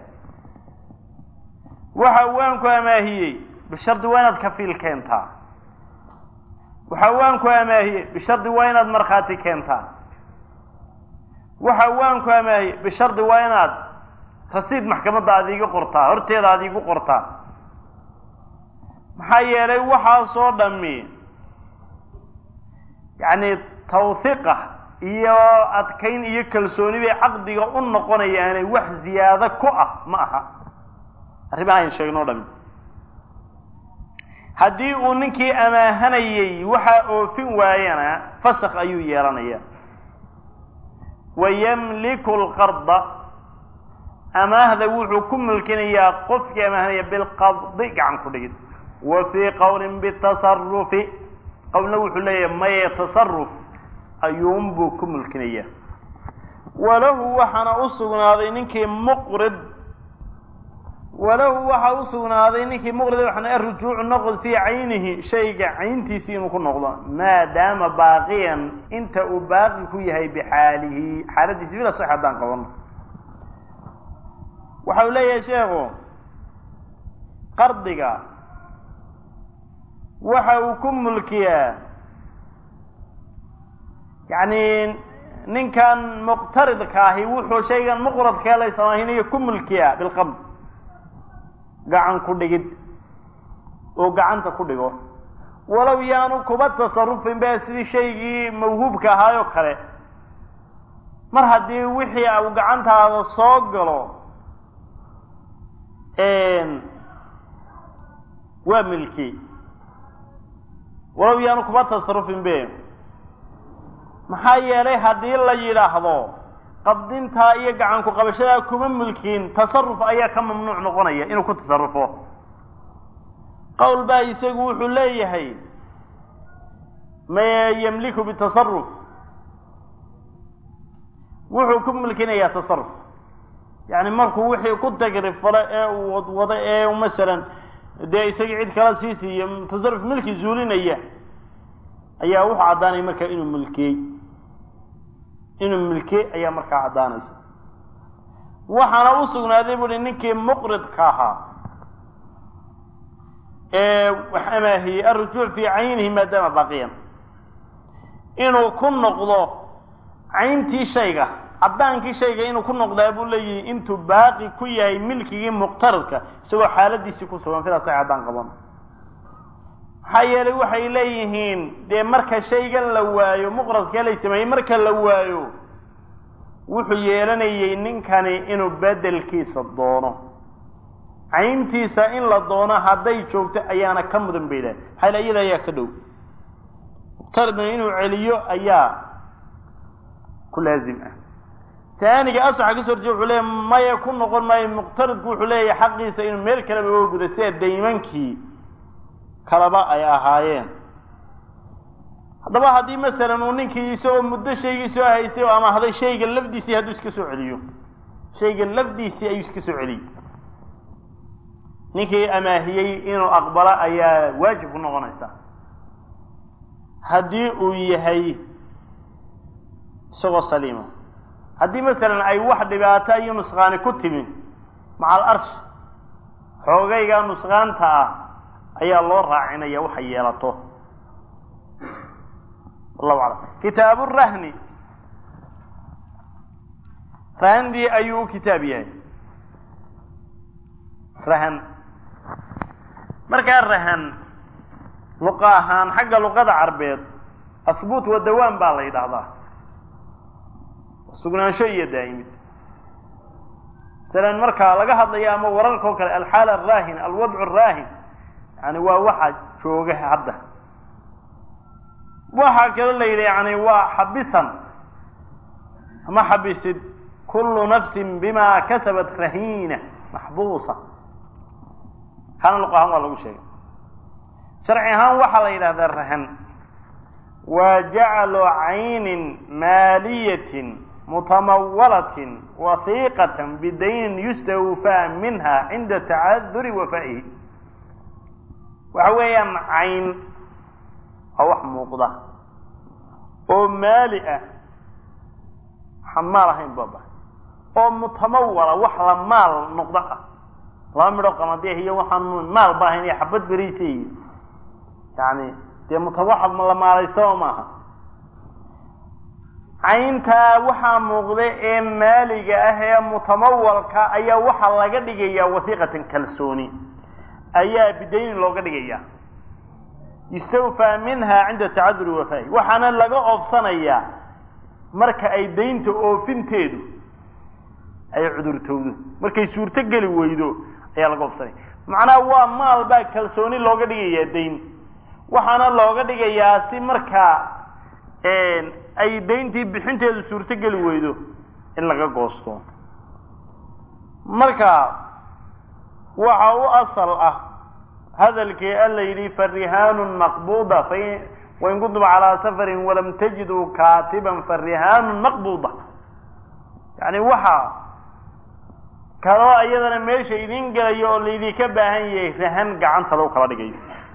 waxa waan ku amaahiyey bishardi waa inaad kafiil keentaa waxa waan ku amaahiyey bishardi waa inaad markhaati keentaa waxa waan ku amaahiyey bishardi waa inaad rasiid maxkamadda aad iiga qortaa horteeda aad iigu qortaa maxaa yeelay waxaasoo dhami yacni tawhiiqa iyo adkayn iyo kalsooni bay caqdiga u noqonayaane wax ziyaado ku ah ma aha arrimaha ayn sheegno o dhami haddii uu ninkii amaahanayey waxaa oofin waayana fasakh ayuu yeelanaya wayamliku lqarda amaahda wuxuu ku mulkinayaa qofkii amaahanaya bilqabdi gacan ku dhigid wa fii qowlin bitasarufi qowlna wuxuu leeyahay maye tasaruf ayuunbuu ku mulkinayaa walahu waxaana u sugnaaday ninkii muqrid walahu waxa u sugnaaday ninkii muqrid waxana arujuucu noqod fii caynihi shayga cayntiisii inuu ku noqdo maadaama baaqiyan inta uu baaqi ku yahay bixaalihi xaaladiisi bila sax haddaan qabano waxa uu leeyahay sheekhu qardiga waxa uu ku mulkiyaa yacni ninkan muqtaridka ahi wuxuu shaygan muqradkee la samaynayo ku mulkiyaa bilqabd gacan ku dhigid oo gacanta ku dhigo walow yaanu kuba tasarufin ba sidii shaygii mawhuubka ahaayoo kale mar haddii wixii uu gacantaada soo galo waa milki walow yaanu kuba tasarufin be maxaa yeelay haddii la yidhaahdo qabdintaa iyo gacanku qabashadaa kuma mulkiin tasaruf ayaa ka mamnuuc noqonaya inuu ku tasarufo qowl baa isagu wuxuu leeyahay ma yamliku bitasaruf wuxuu ku mulkinayaa tasaruf yani markuu wixii ku tagrifalo ee uu wadwado ee masalan dee isagii cid kala sii siiyo tasaruf milki zuulinaya ayaa wuxuu caddaanaya markaa inuu mulkiyey inuu milkiyey ayaa markaa caddaanaysa waxaana u sugnaaday buuhi ninkii muqridka ahaa ee wax amaahiyey alrujuuc fii caynihi maadaama baqiyan inuu ku noqdo cayntii shayga caddaankii shayga inuu ku noqdaa buu leeyihi intuu baaqi ku yahay milkigii muqtaridka isagoo xaaladiisii ku sugan sidaas ay caddaan qaban maxaa yeelay waxay leeyihiin dee marka shaygan la waayo muqradkee lay sameeyey marka la waayo wuxuu yeelanayay ninkani inuu bedelkiisa doono cayntiisa in la doono hadday joogto ayaana ka mudan bay dhahay maxaa yele iyada ayaa ka dhow muqtaridna inuu celiyo ayaa ku laazim ah taaniga asaxa kasoo horjeeda wuxuu leeyahy maya ku noqon maayo muqtaridku wuxuu leeyahay xaqiisa inuu meel kaleba oga guda sida daymankii kalaba ay ahaayeen haddaba haddii masalan uu ninkii isagoo muddo shaygii soo haystay oo amahday shayga lafdiisii hadduu iska soo celiyo shayga lafdiisii ayuu iska soo celiyey ninkii amaahiyey inuu aqbalo ayaa waajib ku noqonaysa haddii uu yahay isagoo saliima haddii masalan ay wax dhibaato iyo nusqaani ku timin macal arsh xoogayga nusqaanta ah ayaa loo raacinaya waxay yeelato wallahu aclam kitaabu rahni rahandii ayuu u kitaab yahay rahan markaa rahan luqa ahaan xagga luqada carbeed asbuut wa dawaan baa la yidhaahdaa sugnaansho iyo daa'imid masalan marka laga hadlayo ama wararka oo kale alxaal araahin alwadcu araahin yani waa waxa jooga hadda waxaa kaloo la yidhi yani waa xabisan ama xabisid kullu nafsin bima kasabat rahiina maxbuusa kana luq ahaan waa lagu sheegay sharci ahaan waxaa la yidhahdaa rahan waa jaclu caynin maaliyatin mutamawalatin wasiiqatan bidaynin yustawfaa minha cinda tacaduri wafaa'ihi waxa weeyaan cayn waa wax muuqda oo maali ah waxaan maal ahayn baba oo mutamawala wax la maal noqdo ah laba midho qamadih iyo waxaan maal ba ahayn iyo xabad beriisa iyo yani dee mutawaxab la maalaystaba maaha cayntaa waxaa muuqda ee maaliga ah ee mutamawalka ayaa waxaa laga dhigayaa wasiiqatan kalsooni ayaa bidaynin looga dhigaya yustawfaa minha cinda tacaduri wafaa'i waxaana laga oobsanayaa marka ay daynta oofinteedu ay cudurtowdo markay suurto geli weydo ayaa laga oobsanaya macnaha waa maal baa kalsooni looga dhigayaa dayn waxaana looga dhigayaa si markaa ay dayntii bixinteedu suurto geli weydo in laga goosto marka waxa u asal ah hadalkii alla yidhi farihaanu maqbuda wain kuntum calaa safarin walam tajiduu kaatiban farihaanu maqbuda yacni waxa kaloo iyadana meesha idin gelayo oo laydinka baahan yahay rahan gacanta lagu kala dhigayo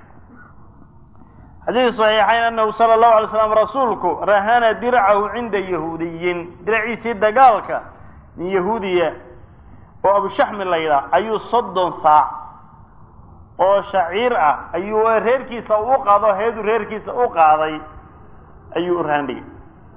xadiid saxiixayn anahu sala allahu alay slam rasuulku rahana dircahu cinda yahuudiyin diraciisii dagaalka nin yahuudiya oo abushaxmi la yidhaah ayuu soddon saac oo shaciir ah ayuu reerkiisa u qaado heedu reerkiisa u qaaday ayuu u rahan dhigay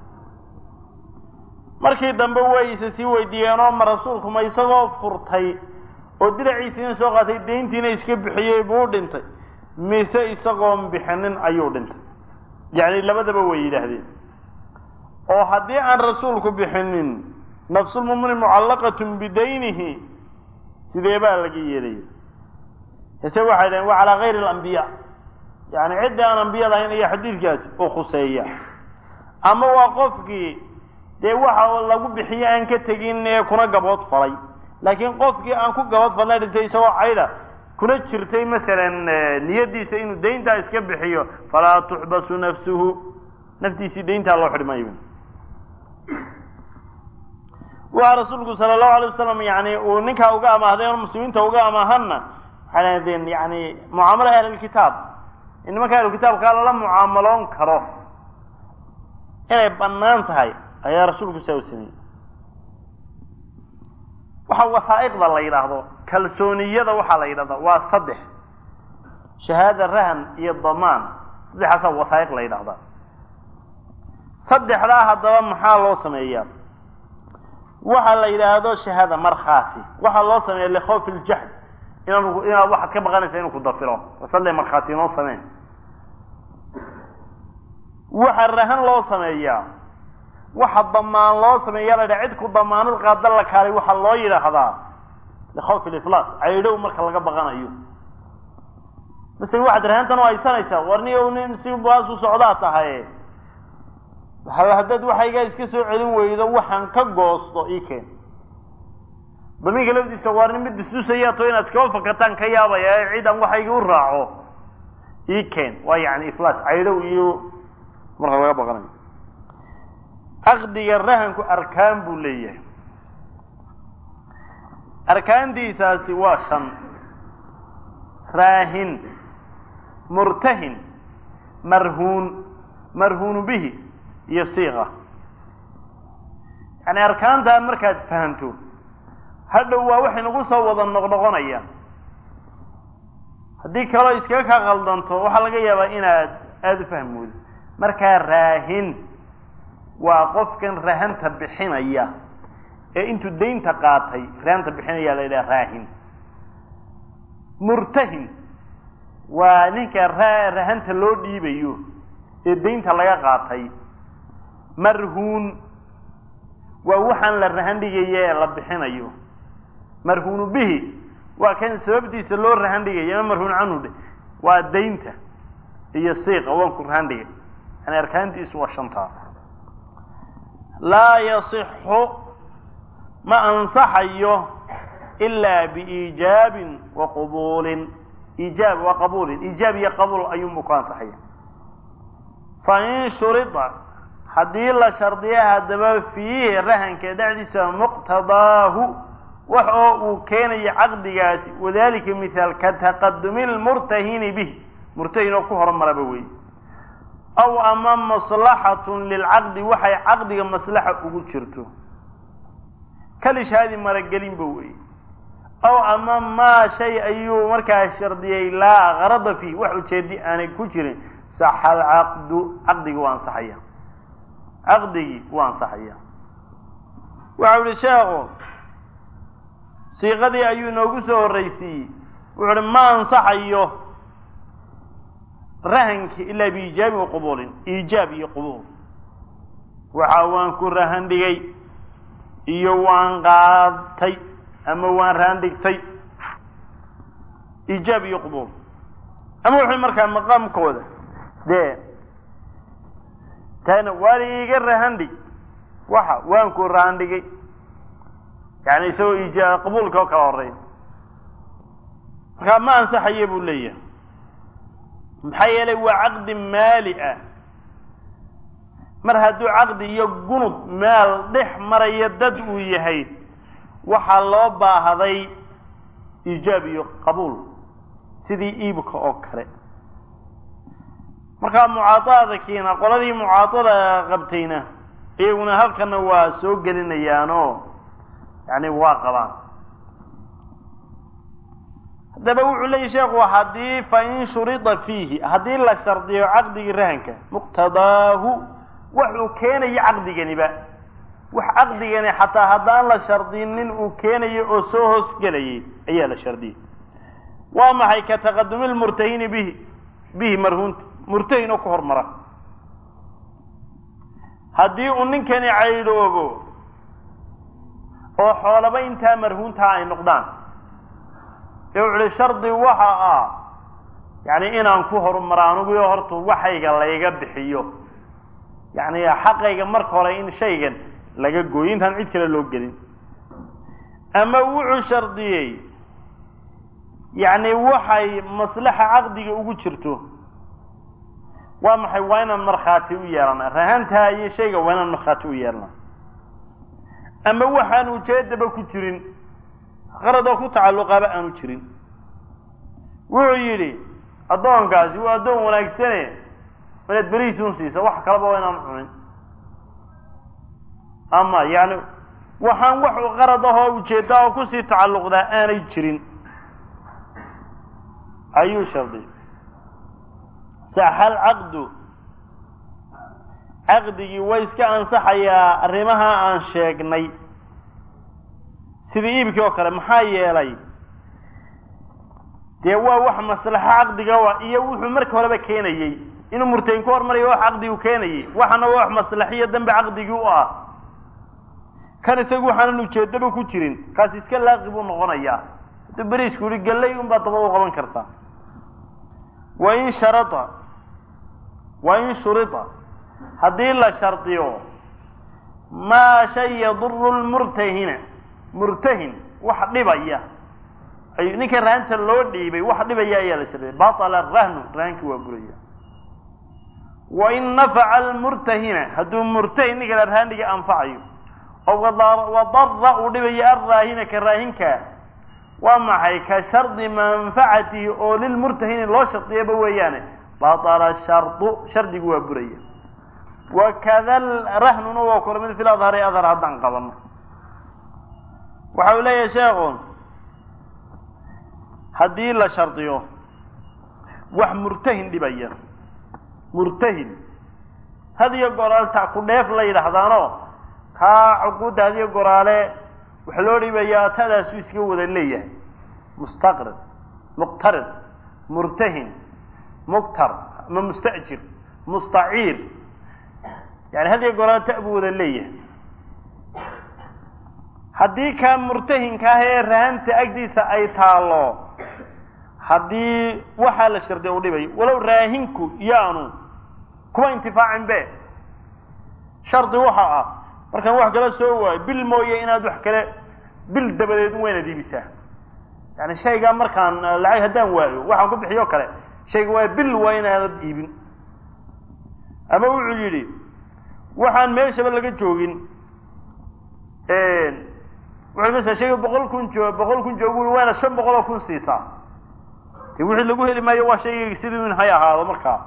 markii dambe way isa sii weydiiyeenoo ma rasuulku ma isagoo furtay oo diraciisiina soo qaatay dayntiina iska bixiyey buu dhintay mise isagoon bixinin ayuu dhintay yacni labadaba way yidhaahdeen oo haddii aan rasuulku bixinin nafsulmumini mucallaqatun bidaynihi sidee baa laga yeelaya hase waxay dhaheen waa calaa kayri alambiya yani ciddii aan ambiyada ahayn iyo xadiidkaasi u khuseeya ama waa qofkii dee waxa lagu bixiye aan ka tegin ee kuna gabood falay laakiin qofkii aan ku gabood falnay dhintay isagoo caydha kuna jirtay masalan niyadiisa inuu dayntaa iska bixiyo falaa tuxbasu nafsuhu naftiisii dayntaa loo xidhi maayo waxa rasuulku sala allahu alay wasalam yani uu ninkaa uga amaahday o muslimiinta uga amaahanna waxay lahdeen yani mucaamalo ahlilkitaab in nimanka ahlulkitaabkaa lala mucaamaloon karo inay bannaan tahay ayaa rasuulku saa u sameeyey waxa wasaa'iqda la yidhaahdo kalsooniyada waxaa la yidhahda waa saddex shahaada rahan iyo damaan saddexaasaa wasaa'iq la yidhahdaa saddexdaa haddaba maxaa loo sameeyaa waxaa la yidhaahdo shahaada markhaati waxaa loo sameeya likhawfi ljahd inaan inaad waxaad ka baqanaysa inuu ku dafiro wasalle markhaati inoo sameen waxaa rahan loo sameeyaa waxa damaan loo sameeya la yidhaha cid ku damaanad qaada la kaalay waxaa loo yidhaahdaa likhawfi liflaas caydhow marka laga baqanayo masele waxaad rahantan u haysanaysaa warni ow nin si baas u socdaa tahay haddaad waxaygaa iska soo celin weydo waxaan ka goosto ii keen damiinka lafdiisa waa nin mid bisdusayato inaad kaba fakataan ka yaabaya ee cid aan waxayga u raaco ii keen waa yani iflaas caydhow iyo marka laga baqanayo caqdiga rahanku arkaan buu leeyahay arkaantiisaasi waa shan raahin murtahin marhuun marhuunu bihi iyo siiqa yani arkaantaa markaad fahamto hadhow waa waxay nagu soo wada noqnoqonaya haddii kaloo iskaga kaa qaldanto waxaa laga yaabaa inaad aada u fahmoodo markaa raahin waa qofkan rahanta bixinaya ee intuu daynta qaatay rahanta bixinaya la yidhaha raahin murtahin waa ninka ra rahanta loo dhiibayo ee daynta laga qaatay marhuun waa waxaan la rahan dhigaya ee la bixinayo marhuunu bihi waa kan sababtiisa loo rahan dhigaya ama marhuun canhu dhe waa daynta iyo siiqa waan ku rahan dhigay yani arkaantiisu waa shantaa laa yasixu ma ansaxayo ilaa biiijaabin wa qubuulin iijaab wa qabuulin iijaab iyo qabuul ayuunbu ku ansaxaya fa in shurida haddii la shardiya haddaba fiihi rahanka dhexdiisa muqtadaahu wax oo uu keenayo caqdigaasi wadalika mithaal ka taqadumi lmurtahini bih murtahin oo ku horumaraba wey aw ama maslaxatun lilcaqdi waxay caqdiga maslaxa ugu jirto kalishaadi maragelinba wey aw ama maa shay ayuu markaa shardiyey laa karada fiih wax ujeedi aanay ku jirin saxa alcaqdu caqdigi waa ansaxaya caqdigii waa ansaxaya waxau ihi sheekhu siiqadii ayuu inoogu soo horreysiiyey wuxu uhi ma ansaxayo rahanki ilaa biiijaabi wa qubuulin iijaab iyo qubuul waxa waan ku rahan dhigay iyo waan qaadtay ama waan rahan dhigtay iijaab iyo qubuul ama wuxuu markaa maqaamkooda dee taana waan iiga rahan dhig waxa waan ku rahan dhigay yani isagoo iijaab qabuulka oo kala horeeya markaa ma ansaxaye buu leeyahay maxaa yeelay waa caqdi maali ah mar hadduu caqdi iyo gunud meel dhex maraya dad uu yahay waxaa loo baahday iijaab iyo qabuul sidii iibka oo kale markaa mucaadaada kiina qoladii mucaadada qabtayna iyaguna halkana waa soo gelinayaanoo yani waa qabaan haddaba wuxuu leeyahy sheekhu haddii fa in shurida fiihi haddii la shardiyo caqdigii rahanka muqtadaahu waxuu keenayo caqdiganiba wax caqdigani xataa haddaan la shardinin uu keenayo oo soo hoosgelayay ayaa la shardiyey waa maxay ka taqadumi lmurtahini bihi bihi marhuunta murtahin oo ku hormara haddii uu ninkani caydhoobo oo xoolaba intaa marhuuntaa ay noqdaan ee wuxu uhi shardi waxa ah yacni inaan ku horumaro aniguyo horta waxayga layga bixiyo yacni xaqayga marka hore in shaygan laga gooyo intaan cid kale loo gelin ama wuxuu shardiyey yacni waxay maslaxa caqdiga ugu jirto waa maxay waa inaan markhaati u yeelana rahantaa iyo shayga waa inaan markhaati u yeelna ama waxaan ujeedaba ku jirin qaradoo ku tacalluqaaba aanu jirin wuxuu yidhi addoonkaasi waa addoon wanaagsane inaad berihiisun siisa wax kaleba waa inaan cunin ama yani waxaan wax qarad ahoo ujeedda oo kusii tacalluqdaa aanay jirin ayuu shardiy saxal caqdu caqdigii way iska ansaxayaa arrimaha aan sheegnay sidii iibkii oo kale maxaa yeelay dee waa wax maslaxo caqdiga wa iyo wuxuu marka horeba keenayey inuu murtahin ku hormarayo wax caqdigu keenayey waxana waa wax maslaxiyo dambe caqdigii u ah kan isagu waxaanan ujeedaba ku jirin kaas iska laaqi buu noqonayaa hadduu beriisku yihi gallay unbaa daba u qaban kartaa wain sharada wain shurida haddii la shardiyo maa shay yaduru lmurtahina murtahin wax dhibaya ay ninka rahanta loo dhiibay wax dhibaya ayaa la shardiyay batala rahnu rahanki waa buraya wain nafaca almurtahina hadduu murtahin ninka la rahandhiga anfacayo oo wadara uu dhibayo alraahina ka raahinka waa maxay ka shardi manfacatihi oo lilmurtahini loo shardiyaba weeyaane batala shardu shardigu waa buraya wakada rahnuna waa kula mid fil adhari adhar haddaan qabano waxa uu leeyahay sheekhu haddii la shardiyo wax murtahin dhibaya murtahin had iyo goraal ta ku dheef la yidhaahdaano kaa cuquudda had iyo goraale waxa loo dhibayaa tadaasu iska wada leeyahay mustaqrid muqtarid murtahin muktar ama musta'jir mustaciir yani had iyo goraale ta buu wada leeyahay haddii kaa murtahinka ah ee rahanta agdiisa ay taalo haddii waxaa la shardiya u dhibayo walow raahinku yaanu kuwa intifaacin be shardi waxa ah markaan wax kala soo waayo bil mooye inaad wax kale bil dabadeed un waynaad iibisaa yani shaygaa markaan lacag haddaan waayo waxaan ku bixiyo kale shayga waa bil waa inaanad iibin ama wuxuu yidhi waxaan meeshaba laga joogin wuxuu masa shayga boqol kun joo boqol kun joogu ui waana shan boqol oo kun siisaa de wixii lagu heli maayo waa shaygayga sidii in hay ahaado markaa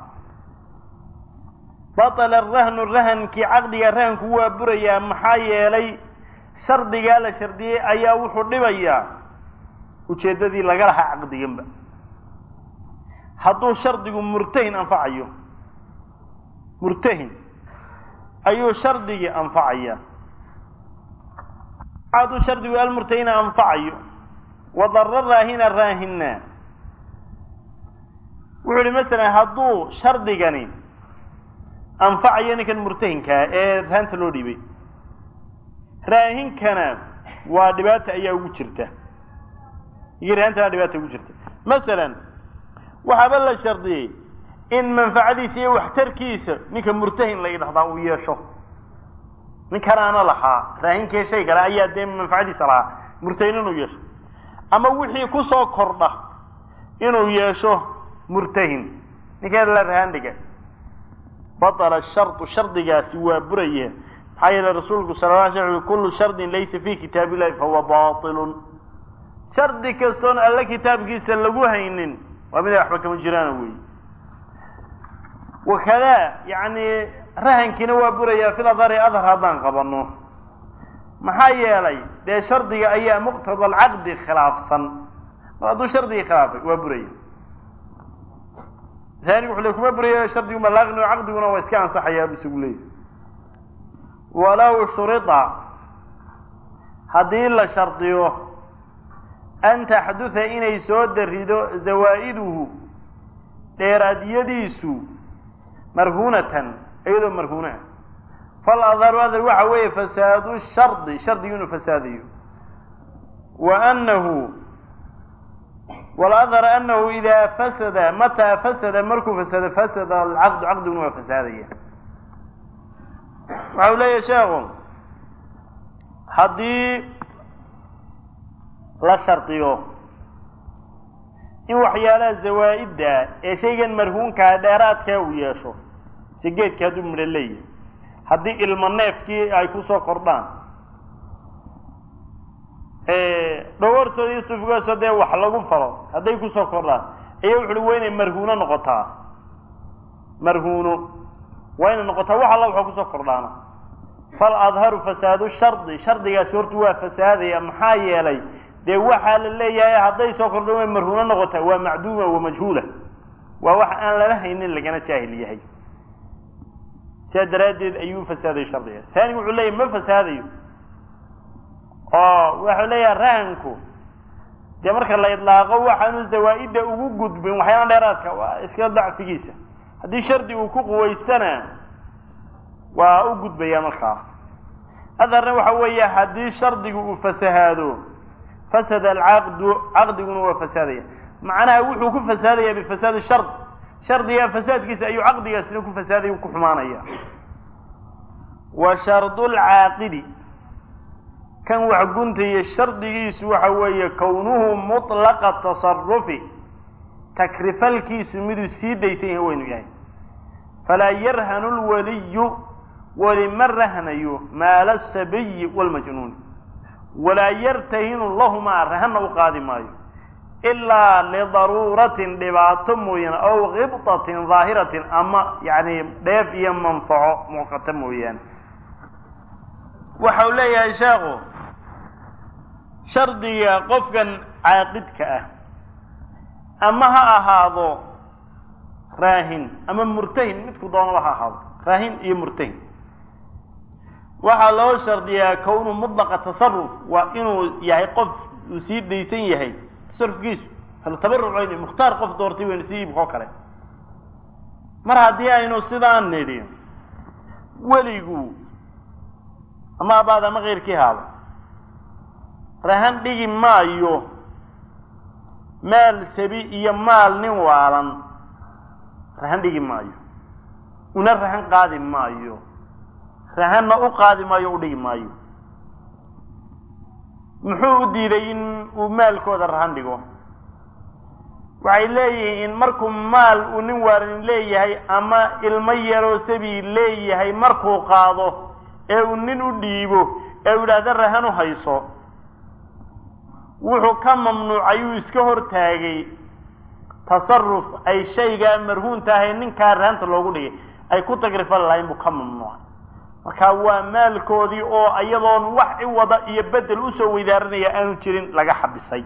batala arahnu rahankii caqdiga rahanku waa burayaa maxaa yeelay shardigaa la shardiyey ayaa wuxuu dhibayaa ujeeddadii laga lahaa caqdiganba hadduu shardigu murtahin anfacayo murtahin ayuu shardigii anfacaya hadduu shardigu almurtahina anfacayo wadara raahina raahina wuxuu ihi masalan hadduu shardigani anfacayo ninkan murtahinkaa ee rahanta loo dhiibay raahinkana waa dhibaata ayaa ugu jirta iyo rahantana dhibaata ugu jirta masalan waxaaba la shardiyey in manfacadiisa iyo waxtarkiisa ninka murtahin la yidhahdaa uu yeesho ninkanaana lahaa raahinkee shay kale ayaa dee manfacadiisa lahaa murtahin inuu yeesho ama wixii kusoo kordha inuu yeesho murtahin ninkan la rahaan dhiga batala shardu shardigaasi waa buraye maxaa yeele rasuulku sala la sl ui kullu shardin laysa fi kitaab illahi fahuwa batilun shardi kastoon alle kitaabkiisa lagu haynin waa mid ay waxba kama jiraana wey wakadaa yani rahankiina waa burayaa fil adhari adhar haddaan qabano maxaa yeelay dee shardiga ayaa muqtada alcaqdi khilaafsan mar hadduu shardigii khilaafay waa buraya aanigu wuxu le kuma burayo shardiguma laaqni caqdiguna waa iska ansaxayaa bu isagu leeyahy walow shurida haddii la shardiyo an taxduha inay soo darido zawaa'iduhu dheeraadyadiisu marhuunatan iyadoo marhuuna fal adharu adhar waxa weeye fasaadu shardi shardigu inuu fasaadayo wa anahu waladhar anahu idaa fasada mataa fasada markuu fasado fasada alcaqdu caqdiguna waa fasaadaya waxa u leeyahay sheekhu haddii la shardiyo in waxyaalaha zawaa'idda ee shaygan marhuunkaa dheeraadkaa uu yeesho si geedka hadduu midho leeyahay haddii ilmo neefkii ay kusoo kordhaan dhawartooda iyo sufigoosoo dee wax lagu falo hadday kusoo kordhaan ayaa wuxu uhi waa inay marhuuno noqotaa marhuuno waa inay noqotaa wax alla waxa kusoo kordhaana fal adharu fasaadu shardi shardigaasi horta waa fasaadaya maxaa yeelay dee waxaa la leeyahay hadday soo kordhan way marhuuno noqotaa waa macduuma wa majhuula waa wax aan lala haynin lagana jaahil yahay sidaa daraaddeed ayuu fasaadayo shardiga taanigu wuxuu leeyahy ma fasaadayo oo wuxuu leeyahay rahanku dee marka la idlaaqo waxaanu zawaa'idda ugu gudbin waxyaala dheeraadka waa iska dacfigiisa haddii shardi uu ku quwaystana waa u gudbaya markaa adharna waxa weeye haddii shardigu uu fasahaado fasada alcaqdu caqdiguna waa fasaadaya macnaha wuxuu ku fasaadaya bifasaadi shard shardiga fasaadkiisa ayuu caqdigaasina ku fasaadaya ku xumaanaya wa shardu lcaaqidi kan wax guntaya shardigiisu waxa weeye kownuhu mutlaqa tasarufi takrifalkiisu miduu sii daysan yahay waynu yahay falaa yarhanu lwaliyu weli ma rahnayo maala asabiyi waalmajnuuni walaa yartahinu lahumaa rahanna u qaadi maayo ilaa lidaruuratin dhibaato mooyaane aw khibtatin daahiratin ama yacni dheef iyo manfaco muuqata mooyaane waxa uu leeyahay sheekhu shardiga qofkan caaqidka ah ama ha ahaado raahin ama murtahin midku doonaba ha ahaado raahin iyo murtahin waxaa loo shardiyaa kownu mudlaqa tasaruf waa inuu yahay qof uu sii daysan yahay tasarufkiisu tabaruc mukhtaar qof doortay waynu sii iibkoo kale mar haddii aynu sidaan nidhi weligu ama abaad ama keyrkii haado rahan dhigi maayo maal sabi iyo maal nin waalan rahan dhigi maayo una rahan qaadi maayo rahanna u qaadi maayo o u dhigi maayo muxuu u diiday in uu maalkooda rahan dhigo waxay leeyihiin markuu maal uu nin waalan leeyahay ama ilmo yaroo sabi leeyahay markuu qaado ee uu nin u dhiibo ee uu yidhaahda rahan u hayso wuxuu ka mamnuucay uu iska hortaagay tasaruf ay shaygaa marhuunta ahay ninkaa rahanta loogu dhigay ay ku tagrifal lahayn buu ka mamnuucay marka waa maalkoodii oo iyadoon wax i wada iyo bedel usoo weydaaranaya aanu jirin laga xabisay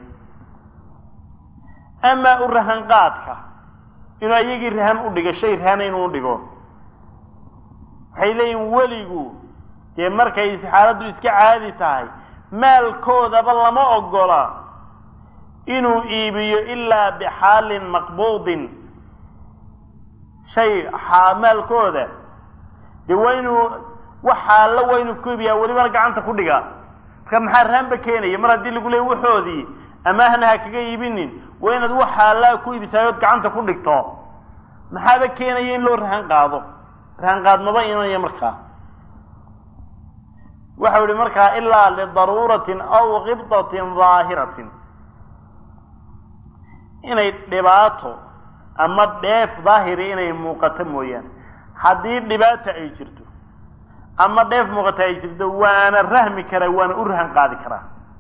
amaa u rahan qaadka inuu iyagii rahan u dhigo shay rahana inuu dhigo waxay leeyihin weligu dee markay xaaladdu iska caadi tahay maalkoodaba lama ogola inuu iibiyo ilaa bixaalin maqbuudin shay maalkooda dee waa inuu wax xaallo waa inuu ku iibiyaa welibana gacanta ku dhigaa marka maxaa rahanba keenaya mar haddii lagu leey waxoodii amaahna ha kaga iibinin waa inaad wax xaallaa ku iibisaayood gacanta ku dhigto maxaaba keenaya in loo rahan qaado rahan qaadmaba imanaya markaa waxau yihi markaa ilaa lidaruuratin aw khibdatin daahiratin inay dhibaato ama dheef daahiri inay muuqato mooyaane haddii dhibaata ay jirto ama dheef muuqata ay jirto waana rahmi karaa waana u rahan qaadi karaa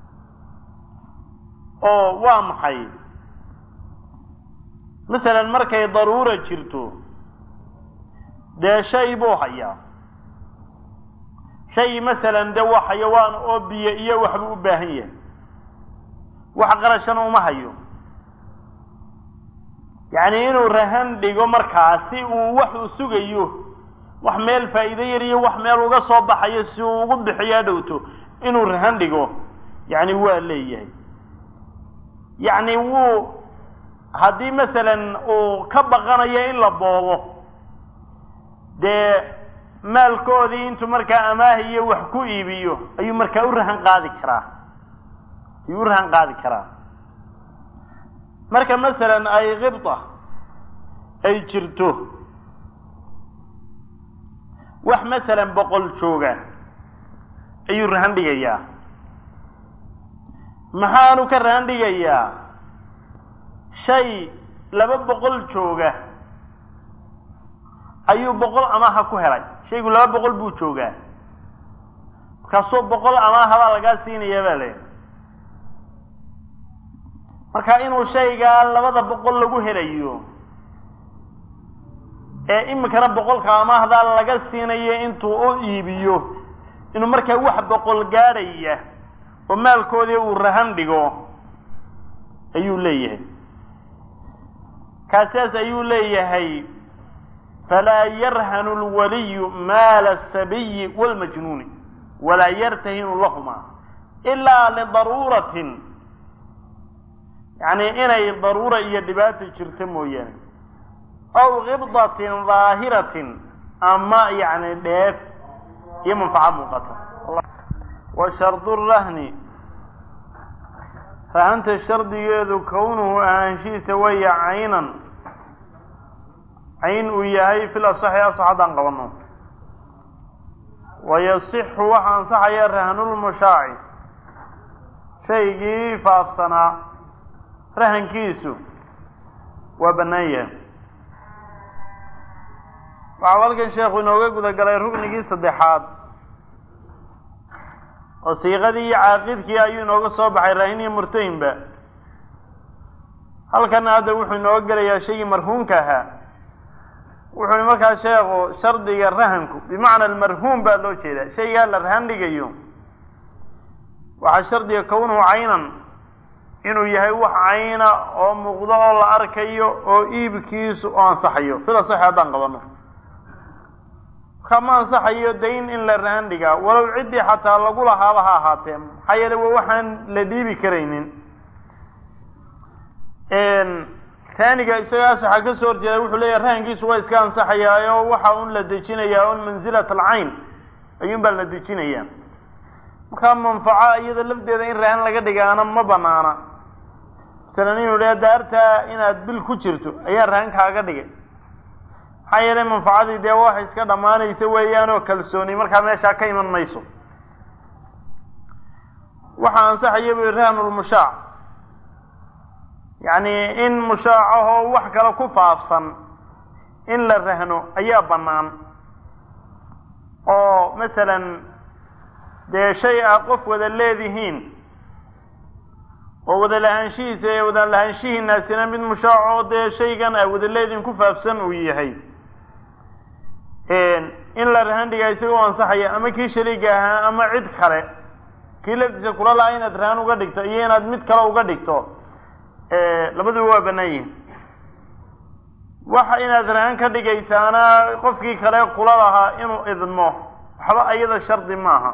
oo waa maxay masalan markay daruura jirto dee shay buu hayaa shay masalan dee waa xayawaan oo biyo iyo waxbuu u baahan yahay wax qarashana uma hayo yacni inuu rahan dhigo markaa si uu wax uu sugayo wax meel faa'iido yar iyo wax meel uga soo baxayo si uu ugu bixiyo dhowto inuu rahan dhigo yacni waa leeyahay yacni wuu haddii masalan uu ka baqanayo in la boobo dee maalkoodii intuu markaa amaahiyo wax ku iibiyo ayuu markaa u rahan qaadi karaa ayuu u rahan qaadi karaa marka masalan ay kibta ay jirto wax masalan boqol jooga ayuu rahan dhigayaa maxaanu ka rahan dhigayaa shay laba boqol jooga ayuu boqol amaaha ku helay shaygu laba boqol buu joogaa markaasoo boqol amaaha baa lagaa siinaya baa le marka inuu shaygaa labada boqol lagu helayo ee iminkana boqolka amaahdaa laga siinayo intuu u iibiyo inuu markaa wax boqol gaadhaya oo maalkoodii uu rahan dhigo ayuu leeyahay kaasaas ayuu leeyahay falaa yarhanu lwaliyu maala asabiyi wاlmajnuuni walaa yartahinu lahuma ilaa lidaruuratin yacni inay daruura iyo dhibaata jirto mooyaane aw kibdatin daahiratin ama yacni dheef iyo manfaca muuqata wa shardu rahni rahanta shardigeedu kownuhu ahaanshihiisa waya caynan cayn uu yahay fil asaxi asax haddaan qabano wayasixu waxa ansaxaya rahnulmushaaci shaygii faafsanaa rahankiisu waa bannaan yahay waxau halkan sheekhu inooga guda galay ruknigii saddexaad oo siiqadii iyo caaqidkii ayuu inooga soo baxay raahin iyo murtahinba halkana hadda wuxuu inooga gelayaa shaygii marhuumka ahaa wuxuu markaa sheekhu shardiga rahanku bimacna almarhuum baa loo jeedaa shaygaa la rahan dhigayo waxaa shardiga kownuhu caynan inuu yahay wax cayna oo muuqdo oo la arkayo oo iibkiisu oo ansaxayo sida sax haddaan qabano kama ansaxayo dayn in la rahan dhigaa walow ciddii xataa lagu lahaaba ha ahaatee maxaa yeele waa waxaan la dhiibi karaynin taaniga isaga asaxa ka soo horjeeda wuxuu leeyahay rahankiisu waa iska ansaxayaa oo waxa un la dejinayaa un manzilat alcayn ayuun baa la dejinayaa markaa manfaco iyada lafdeeda in rahan laga dhigaana ma banaana masalan inuu dha daartaa inaad bil ku jirto ayaa rahan kaaga dhigay maxaa yeelay manfacadii dee wax iska dhammaanaysa weeyaan oo kalsooni markaa meeshaa ka iman mayso waxaa ansaxaya bu rahnulmushaac yacni in mushaacahoo wax kale ku faafsan in la rahno ayaa bannaan oo masalan dee shay a qof wada leedihiin oo wada lahaanshihiisa ee wada lahaanshihiinaasina mid mushaaco dee shaygan a wada leedihiin ku faafsan uu yahay in la rahan dhigaa isagoo ansaxaya ama kii shariiga ahaa ama cid kale kii laftiisa kula lahaa inaad rahan uga dhigto iyo inaad mid kale uga dhigto labaduba waa bannaan yihin waxa inaad rahan ka dhigaysaana qofkii kale kula lahaa inuu idmo waxba ayada shardi maaha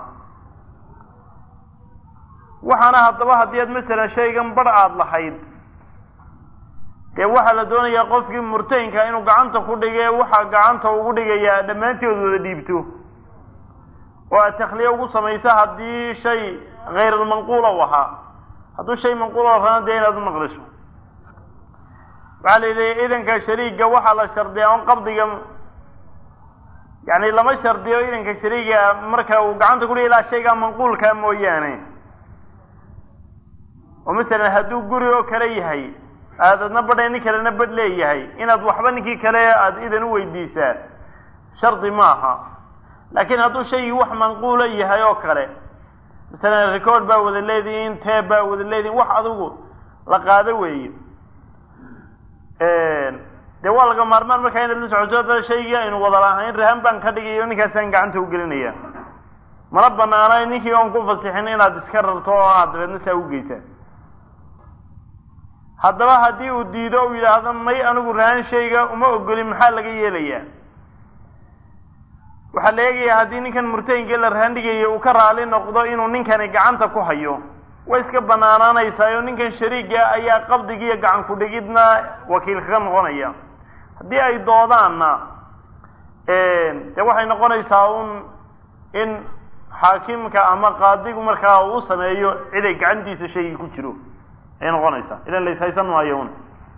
waxaana haddaba haddii aad masalan shaygan bar aada lahayd dee waxaa la doonayaa qofkii murtahinka inuu gacanta ku dhige waxaa gacanta ugu dhigayaa dhammaantood wada dhiibto oo aad takhliye ugu samayso haddii shay hayr almanquula u ahaa hadduu shay manquula raana dee inaad u naqliso waxaa la yidhi idanka shariiga waxaa la shardiyaa on qabdiga yani lama shardiyo idanka shariiga marka uu gacanta ku dhigi ilaa shaygaa manquulkaa mooyaane oo masalan hadduu guri oo kale yahay aad adna badhay nin kalena badh leeyahay inaad waxba ninkii kale aada idan u weydiisaa shardi maaha laakiin hadduu shaygii wax manquula yahay oo kale masalan record baa wada leedihiin teeb baa wada leedihin wax adigu la qaado weeye dee waa laga maarmaan markaa inaad la socoto dada shaygii aynu wada lahayn rahan baan ka dhigayo ninkaasaan gacanta u gelinaya mana banaana ninkii oon ku fasixin inaad iska rarto oo aad dabeedna saa u geysaan haddaba haddii uu diido u yidhaahdo may anigu rahan shayga uma ogolin maxaa laga yeelayaa waxaa la eegayaa haddii ninkan murtahinkii la rahan dhigayo uu ka raali noqdo inuu ninkani gacanta ku hayo way iska banaanaanaysaa oo ninkan shariiga ayaa qabdigiiyo gacan ku-dhigidna wakiil kaga noqonaya haddii ay doodaanna dee waxay noqonaysaa un in xaakimka ama qaadigu markaa uu sameeyo ciday gacantiisa shaygii ku jiro ayay noqonaysaa ilan la ishaysan maayo un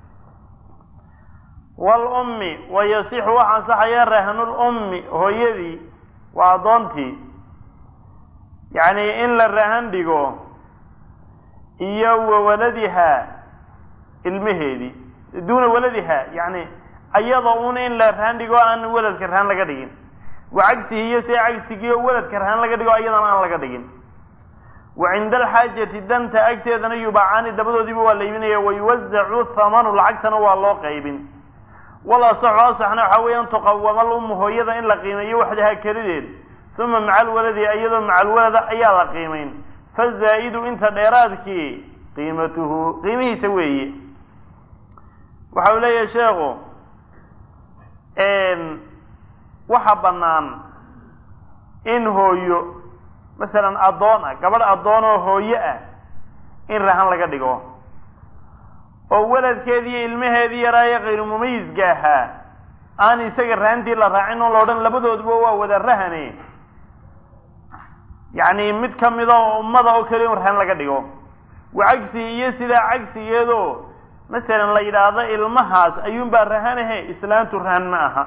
wlummi wayasixu waxa ansaxaya rahanulummi hooyadii waa addoontii yacni in la rahan dhigo iyo wa waladihaa ilmaheedii duuna waladihaa yani ayada un in la rahan dhigo aan weladka rahan laga dhigin wa cagsihi iyo see cagsigii oo weladka rahan laga dhigo ayadana aan laga dhigin wa cinda alxaajati danta agteedana yubacaani dabadoodiiba waa la iibinaya wayuwazacu thamanu lacagtana waa loo qaybin wal asaxu asaxna waxaa weeyaan tuqawama alummu hooyada in la qiimeeyo waxdahaa kelideed uma maca alwaladi iyadoo maca alwalada ayaa la qiimayn fazaa'idu inta dheeraadkii qiimatuhu qiimihiisa weeye waxa uu leeyahay sheekhu waxa bannaan in hooyo masalan addoon ah gabadh addoon oo hooyo ah in rahan laga dhigo oo weladkeedii iyo ilmaheedii yaraaye kayru mumayizka ahaa aan isaga rahantii la raacin oo la odhan labadooduba waa wada rahane yacni mid kamida oo ummada oo keliya in rahan laga dhigo wa cagsi iyo sidaa cagsigeedoo masalan la yidhaahdo ilmahaas ayuunbaa rahanahe islaantu rahan ma aha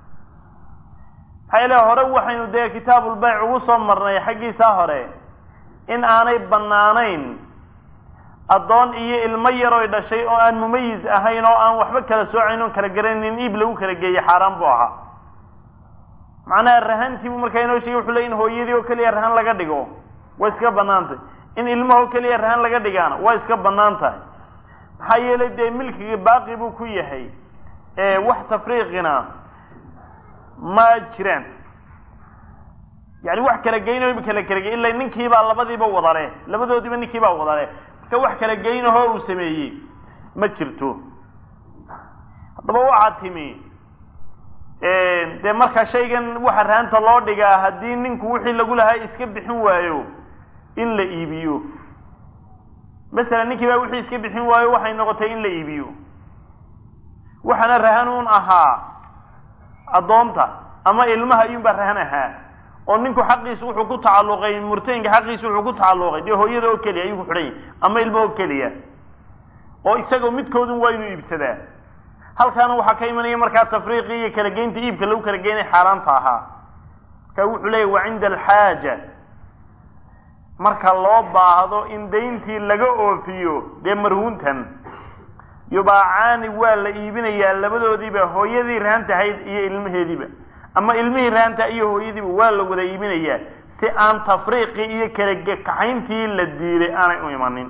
maxaa yeele hore waxaynu dee kitaabulbayc ugu soo marnay xaggiisaa hore in aanay bannaanayn addoon iyo ilmo yaroy dhashay oo aan mumayiz ahayn oo aan waxba kala soocayn oon kala garanin iib lagu kala geeye xaaraan buu ahaa macnaha rahantiibuu markaa inoo sheegay wuxuu ley in hooyadii oo keliya rahan laga dhigo way iska bannaan tahay in ilmahoo keliya rahan laga dhigaana waa iska bannaan tahay maxaa yeelay dee milkiga baaqi buu ku yahay wax tafriiqina ma jiraan yani wax kala geynayo kala kala gey ila ninkiibaa labadiiba wadale labadoodiiba ninkiibaa wadale marka wax kala geynahoo uu sameeyey ma jirto haddaba waxaa timi dee marka shaygan waxa rahanta loo dhigaa haddii ninku wixii lagu lahaa iska bixin waayo in la iibiyo masalan ninkii baa wixii iska bixin waayo waxay noqotay in la iibiyo waxaana rahan un ahaa addoonta ama ilmaha ayuunbaa rahan ahaa oo ninku xaqiisa wuxuu ku tacalluqay murtahinka xaqiisa wuxuu ku tacalluqay dee hooyada oo keliya ayuu ku xidhan yahy ama ilmo oo keliya oo isagoo midkoodun waa inuu iibsadaa halkaana waxaa ka imanaya markaa tafriiqii iyo kala geynta iibka lagu kala geynay xaaraanta ahaa marka wuxuu leeyahy wa cinda alxaaja marka loo baahdo in dayntii laga oofiyo dee marhuuntan yubaacaani waa la iibinayaa labadoodiiba hooyadii rahan tahayd iyo ilmaheediiba ama ilmihii rahanta iyo hooyadiiba waa la wada iibinayaa si aan tafriiqii iyo kala kaxayntii la diiday aanay u imanin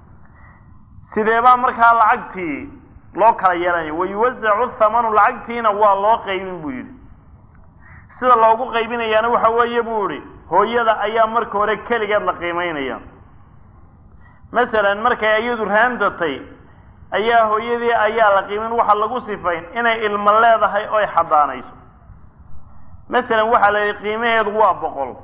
sideebaa markaa lacagtii loo kala yeelanayo wayuwasacu thamanu lacagtiina waa loo qaybin buu yidhi sida loogu qaybinayaana waxa weeye buu ihi hooyada ayaa marka hore keligeed la qiimeynaya masalan markay iyadu rahantatay ayaa hooyadii ayaa la qiimin waxaa lagu sifayn inay ilmo leedahay oy xadaanayso masalan waxaa la yidhi qiimaheedu waa boqol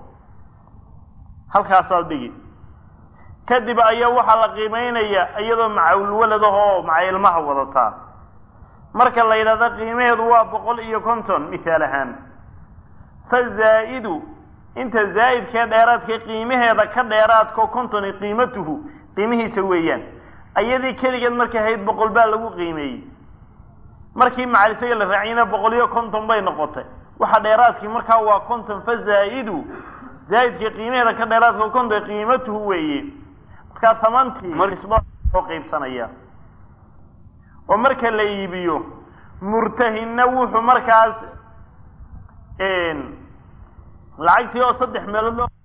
halkaasaad dhigi kadib ayaa waxaa la qiimeynaya iyadoo macawlwaladahoo maca ilmaha wadataa marka la yidhahdo qiimaheedu waa boqol iyo konton mithaal ahaan fa zaa-idu inta zaa'idkee dheeraadkee qiimaheeda ka dheeraadko kontoni qiimatuhu qiimihiisa weeyaan ayadii keligeed markay ahayd boqol baa lagu qiimeeyey markii macal isaga la raaciyna boqol iyo konton bay noqotay waxa dheeraadkii markaa waa konton fa zaa-idu zaa'idkii qiimaheeda ka dheeraadka konton qiimatuhu weeye markaa tamantii oo qaybsanaya oo marka la iibiyo murtahinna wuxuu markaas lacagtii oo saddex meelood loo